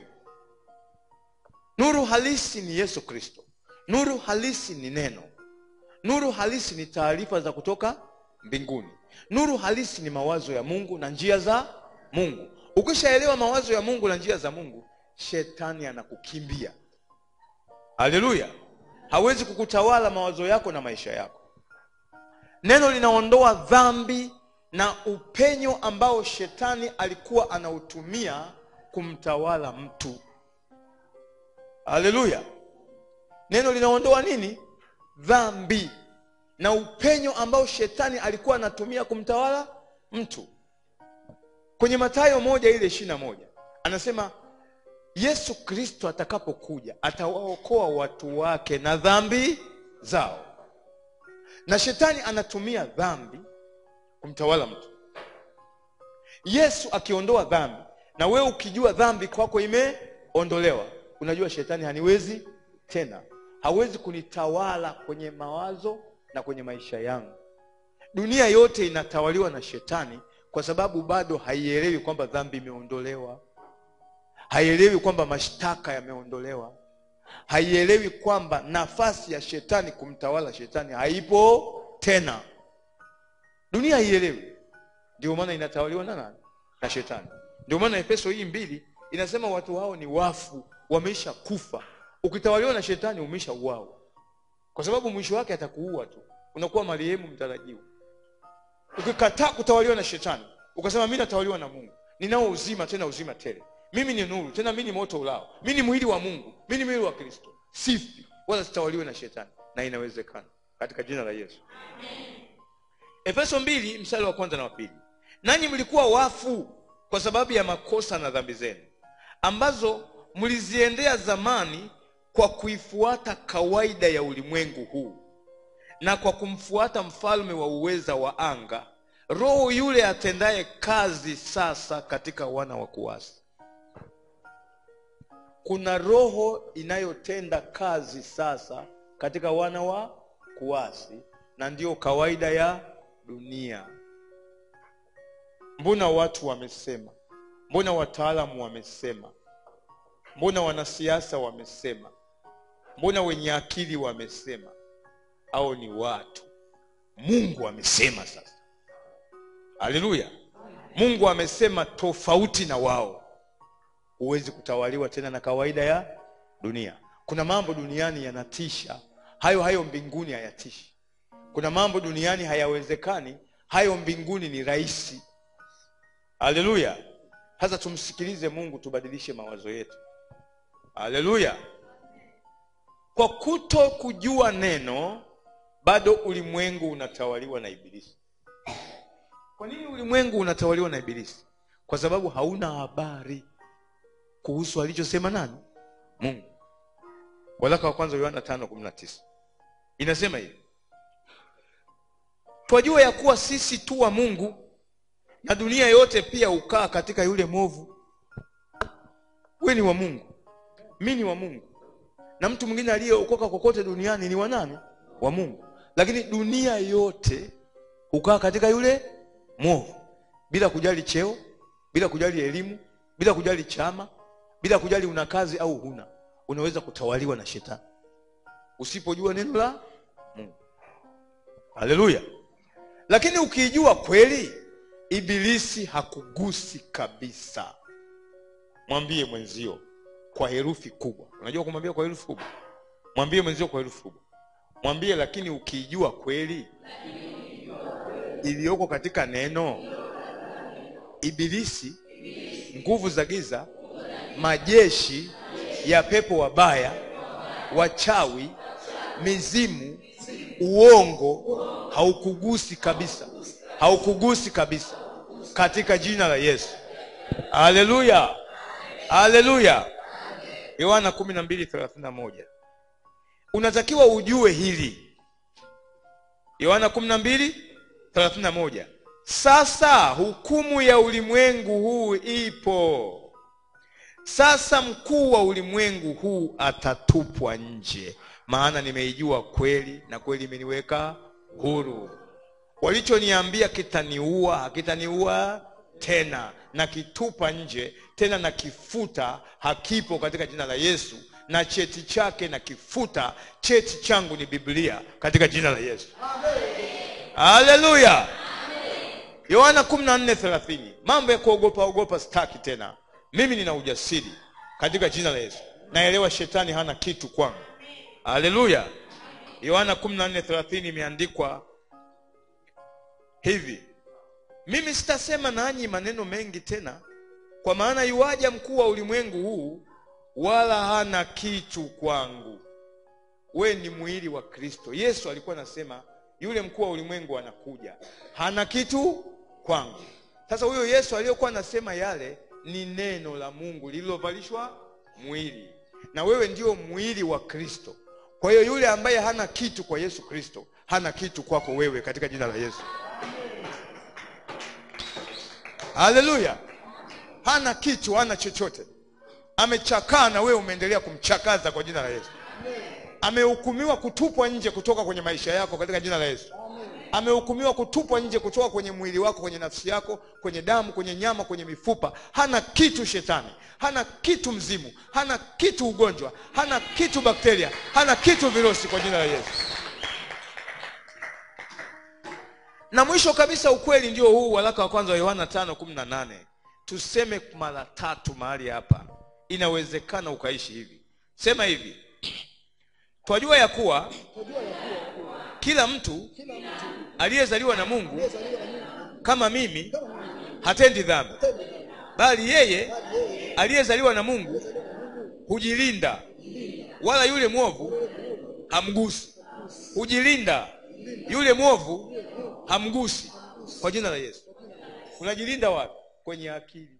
nuru halisi ni yesu kristo nuru halisi ni neno nuru halisi ni taarifa za kutoka mbinguni nuru halisi ni mawazo ya mungu na njia za mungu ukishaelewa mawazo ya mungu na njia za mungu shetani anakukimbia haleluya hawezi kukutawala mawazo yako na maisha yako neno linaondoa dhambi na upenyo ambao shetani alikuwa anautumia kumtawala mtu haleluya neno linaondoa nini dhambi na upenyo ambao shetani alikuwa anatumia kumtawala mtu kwenye matayo moja ile ishiri na moja anasema yesu kristo atakapokuja atawaokoa watu wake na dhambi zao na shetani anatumia dhambi kumtawala mtu yesu akiondoa dhambi na wewe ukijua dhambi kwako imeondolewa unajua shetani haniwezi tena hawezi kunitawala kwenye mawazo na kwenye maisha yangu dunia yote inatawaliwa na shetani kwa sababu bado haielewi kwamba dhambi imeondolewa haielewi kwamba mashtaka yameondolewa haielewi kwamba nafasi ya shetani kumtawala shetani haipo tena dunia haielewi ndio maana inatawaliwa na nani na shetani ndio maana efeso hii mbili inasema watu hao ni wafu wameisha kufa ukitawaliwa na shetani umeisha uawa kwa sababu mwisho wake atakuua tu unakuwa marehemu mtarajiwa ukikataa kutawaliwa na shetani ukasema mi natawaliwa na mungu ninao uzima tena uzima tele mimi ni nuru tena mi ni moto ulao mi ni mwili wa mungu mi ni mwili wa kristo sifi wala sitawaliwe na shetani na inawezekana katika jina la yesu efeso mbili mstari wa kwanza na wa pili nanyi mlikuwa wafu kwa sababu ya makosa na dhambi zenu ambazo mliziendea zamani kwa kuifuata kawaida ya ulimwengu huu na kwa kumfuata mfalme wa uweza wa anga roho yule atendaye kazi sasa katika wana wa kuasi kuna roho inayotenda kazi sasa katika wana wa kuasi na ndiyo kawaida ya dunia mbona watu wamesema mbona wataalamu wamesema mbona wanasiasa wamesema mbona wenye akili wamesema au ni watu mungu amesema sasa haleluya mungu amesema tofauti na wao huwezi kutawaliwa tena na kawaida ya dunia kuna mambo duniani yanatisha hayo hayo mbinguni hayatishi kuna mambo duniani hayawezekani hayo mbinguni ni rahisi haleluya sasa tumsikilize mungu tubadilishe mawazo yetu haleluya kwa kuto kujua neno bado ulimwengu unatawaliwa na ibilisi kwa nini ulimwengu unatawaliwa na ibilisi kwa sababu hauna habari kuhusu alichosema nani mungu waraka wa kwanza yohana tano kumi na tisa inasema hivi twajua ya kuwa sisi tu wa mungu na dunia yote pia hukaa katika yule mwovu we ni wa mungu mi ni wa mungu na mtu mwingine aliyeokoka kokote duniani ni wa nani wa mungu lakini dunia yote hukaa katika yule mwovu bila kujali cheo bila kujali elimu bila kujali chama bila kujali una kazi au huna unaweza kutawaliwa na shetani usipojua neno la mungu haleluya lakini ukiijua kweli ibilisi hakugusi kabisa mwambie mwenzio kwa herufi kubwa unajua kumwambia kwa herufi kubwa mwambie mwenzio kwa herufi kubwa mwambie lakini ukiijua kweli iliyoko katika neno ibilisi nguvu za giza majeshi ya pepo wabaya wachawi mizimu uongo haukugusi kabisa haukugusi kabisa katika jina la yesu haleluya haleluya yohana kumi na mbili thelathini na moja unatakiwa ujue hili yohana kumi na mbili thelathini na moja sasa hukumu ya ulimwengu huu ipo sasa mkuu wa ulimwengu huu atatupwa nje maana nimeijua kweli na kweli imeniweka huru walichoniambia kitaniua hakitaniua tena na kitupa nje tena na kifuta hakipo katika jina la yesu na cheti chake na kifuta cheti changu ni biblia katika jina la yesu haleluya yohana 14:30 mambo ya kuogopa ogopa staki tena mimi nina ujasiri katika jina la yesu naelewa shetani hana kitu kwangu haleluya yohana 14:30 imeandikwa hivi mimi sitasema nanyi maneno mengi tena kwa maana yuaja mkuu wa ulimwengu huu wala hana kitu kwangu we ni mwili wa kristo yesu alikuwa anasema yule mkuu wa ulimwengu anakuja hana kitu kwangu sasa huyo yesu aliyokuwa anasema yale ni neno la mungu lililovalishwa mwili na wewe ndio mwili wa kristo kwa hiyo yule ambaye hana kitu kwa yesu kristo hana kitu kwako wewe katika jina la yesu haleluya hana kitu hana chochote amechakaa na wewe umeendelea kumchakaza kwa jina la yesu amehukumiwa kutupwa nje kutoka kwenye maisha yako katika jina la yesu amehukumiwa kutupwa nje kutoka kwenye mwili wako kwenye nafsi yako kwenye damu kwenye nyama kwenye mifupa hana kitu shetani hana kitu mzimu hana kitu ugonjwa hana kitu bakteria hana kitu virusi kwa jina la yesu na mwisho kabisa ukweli ndio huu waraka wa kwanza wa yohana tano kumi na nane tuseme mara tatu mahali hapa inawezekana ukaishi hivi sema hivi twajua ya kuwa kila mtu aliyezaliwa na mungu kama mimi hatendi dhambi bali yeye aliyezaliwa na mungu hujilinda wala yule mwovu hamgusi hujilinda yule mwovu hamgusi kwa jina la yesu unajilinda wapi kwenye akili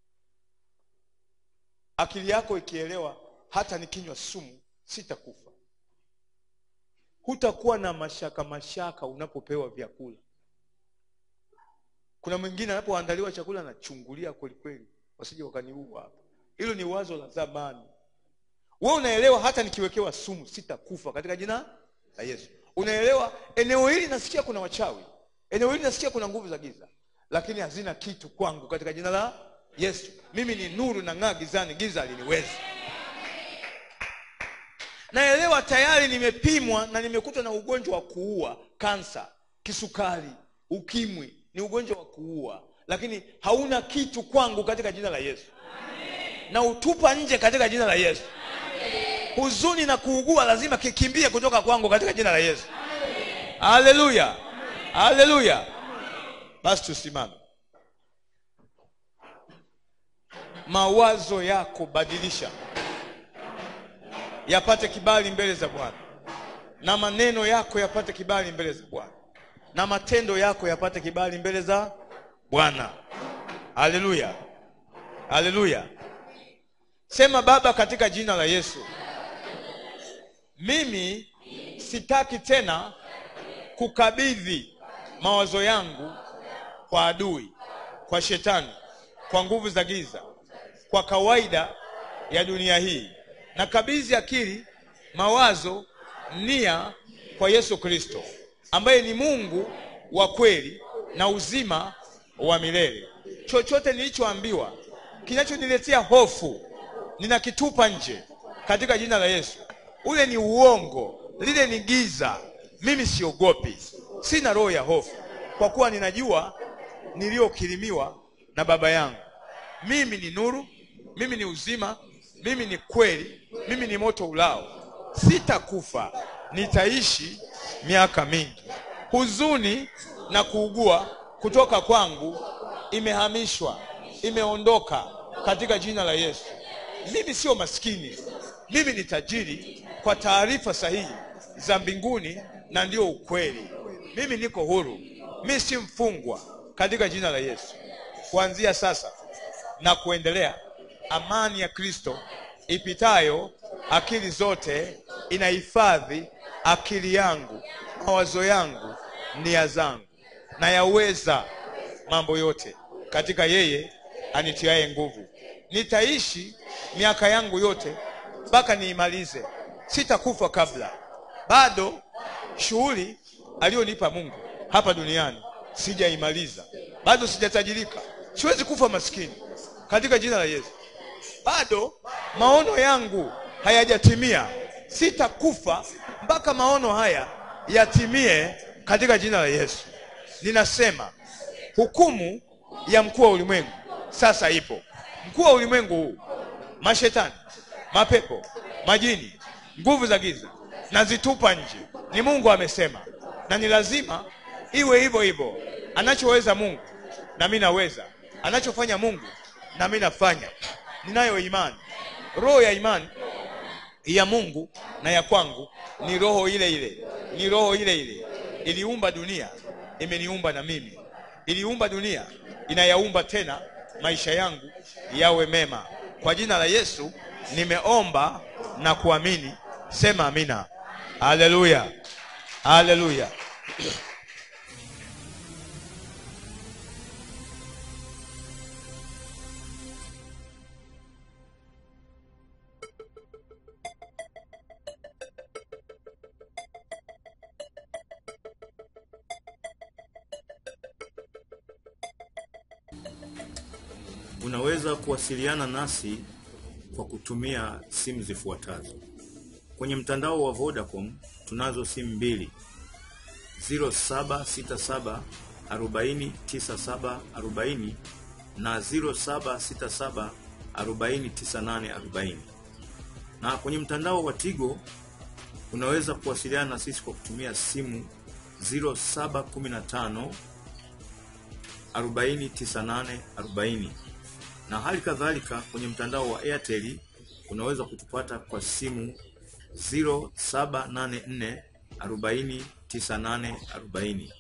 akili yako ikielewa hata nikinywa sumu sitakufa hutakuwa na mashaka mashaka unapopewa vyakula kuna mwingine anapoandaliwa chakula anachungulia kwelikweli wasije wakaniua hapa hilo ni wazo la zamani we unaelewa hata nikiwekewa sumu sitakufa katika jina la yesu unaelewa eneo hili nasikia kuna wachawi eneo hili nasikia kuna nguvu za giza lakini hazina kitu kwangu katika jina la yesu mimi ni nuru na ng'aa gizani giza aliniwezi naelewa tayari nimepimwa na nimekutwa na ugonjwa wa kuua kansa kisukari ukimwi ni ugonjwa wa kuua lakini hauna kitu kwangu katika jina la yesu na utupa nje katika jina la yesu huzuni na kuugua lazima kikimbie kutoka kwangu katika jina la yesu haleluya haleluya basi tusimame mawazo yako badilisha yapate kibali mbele za bwana na maneno yako yapate kibali mbele za bwana na matendo yako yapate kibali mbele za bwana haleluya haleluya sema baba katika jina la yesu mimi sitaki tena kukabidhi mawazo yangu kwa adui kwa shetani kwa nguvu za giza kwa kawaida ya dunia hii na kabidhi akili mawazo nia kwa yesu kristo ambaye ni mungu wa kweli na uzima wa milele chochote nilichoambiwa kinachoniletea hofu ninakitupa nje katika jina la yesu ule ni uongo lile ni giza mimi siogopi sina roho ya hofu kwa kuwa ninajua niliyokirimiwa na baba yangu mimi ni nuru mimi ni uzima mimi ni kweli mimi ni moto ulao sitakufa nitaishi miaka mingi huzuni na kuugua kutoka kwangu imehamishwa imeondoka katika jina la yesu mimi sio maskini mimi ni tajiri kwa taarifa sahihi za mbinguni na ndio ukweli mimi niko huru mi si mfungwa katika jina la yesu kuanzia sasa na kuendelea amani ya kristo ipitayo akili zote inahifadhi akili yangu mawazo yangu nia zangu na yaweza mambo yote katika yeye anitiaye nguvu nitaishi miaka yangu yote mpaka niimalize sitakufa kabla bado shughuli aliyonipa mungu hapa duniani sijaimaliza bado sijatajirika siwezi kufa maskini katika jina la yesu bado maono yangu hayajatimia sitakufa mpaka maono haya yatimie katika jina la yesu ninasema hukumu ya mkuu wa ulimwengu sasa ipo mkuu wa ulimwengu huu mashetani mapepo majini nguvu za giza nazitupa nje ni mungu amesema na ni lazima iwe hivyo hivyo anachoweza mungu na mi naweza anachofanya mungu na mi nafanya ninayo imani roho ya imani ya mungu na ya kwangu ni roho ile ile ni roho ile ile iliumba dunia imeniumba na mimi iliumba dunia inayaumba tena maisha yangu yawe mema kwa jina la yesu nimeomba na kuamini sema amina haleluya haleluya Unaweza kuwasiliana nasi kwa kutumia simu zifuatazo. Kwenye mtandao wa Vodacom tunazo simu mbili 0767 40 97 40 na 0767 40 98 40. Na kwenye mtandao wa Tigo unaweza kuwasiliana na sisi kwa kutumia simu 0715 40 98 40 na hali kadhalika kwenye mtandao wa Airtel unaweza kutupata kwa simu 0784 40 98 40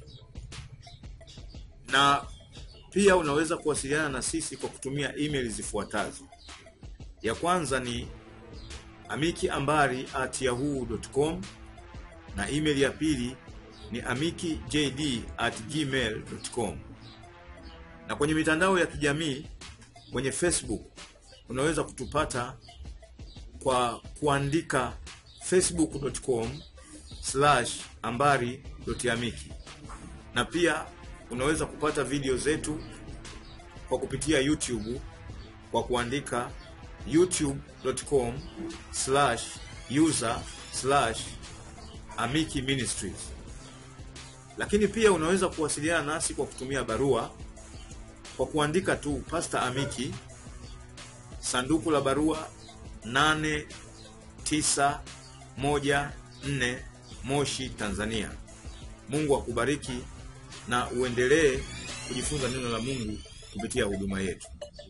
na pia unaweza kuwasiliana na sisi kwa kutumia email zifuatazo. Ya kwanza ni amikiambari at yahoo.com na email ya pili ni amikijd at gmail.com na kwenye mitandao ya kijamii kwenye Facebook unaweza kutupata kwa kuandika facebook.com slash ambari amiki na pia unaweza kupata video zetu kwa kupitia YouTube kwa kuandika youtube.com slash user slash amiki ministries lakini pia unaweza kuwasiliana nasi kwa kutumia barua kwa kuandika tu Pastor Amiki, sanduku la barua 914 Moshi, Tanzania. Mungu akubariki na uendelee kujifunza neno la Mungu kupitia huduma yetu.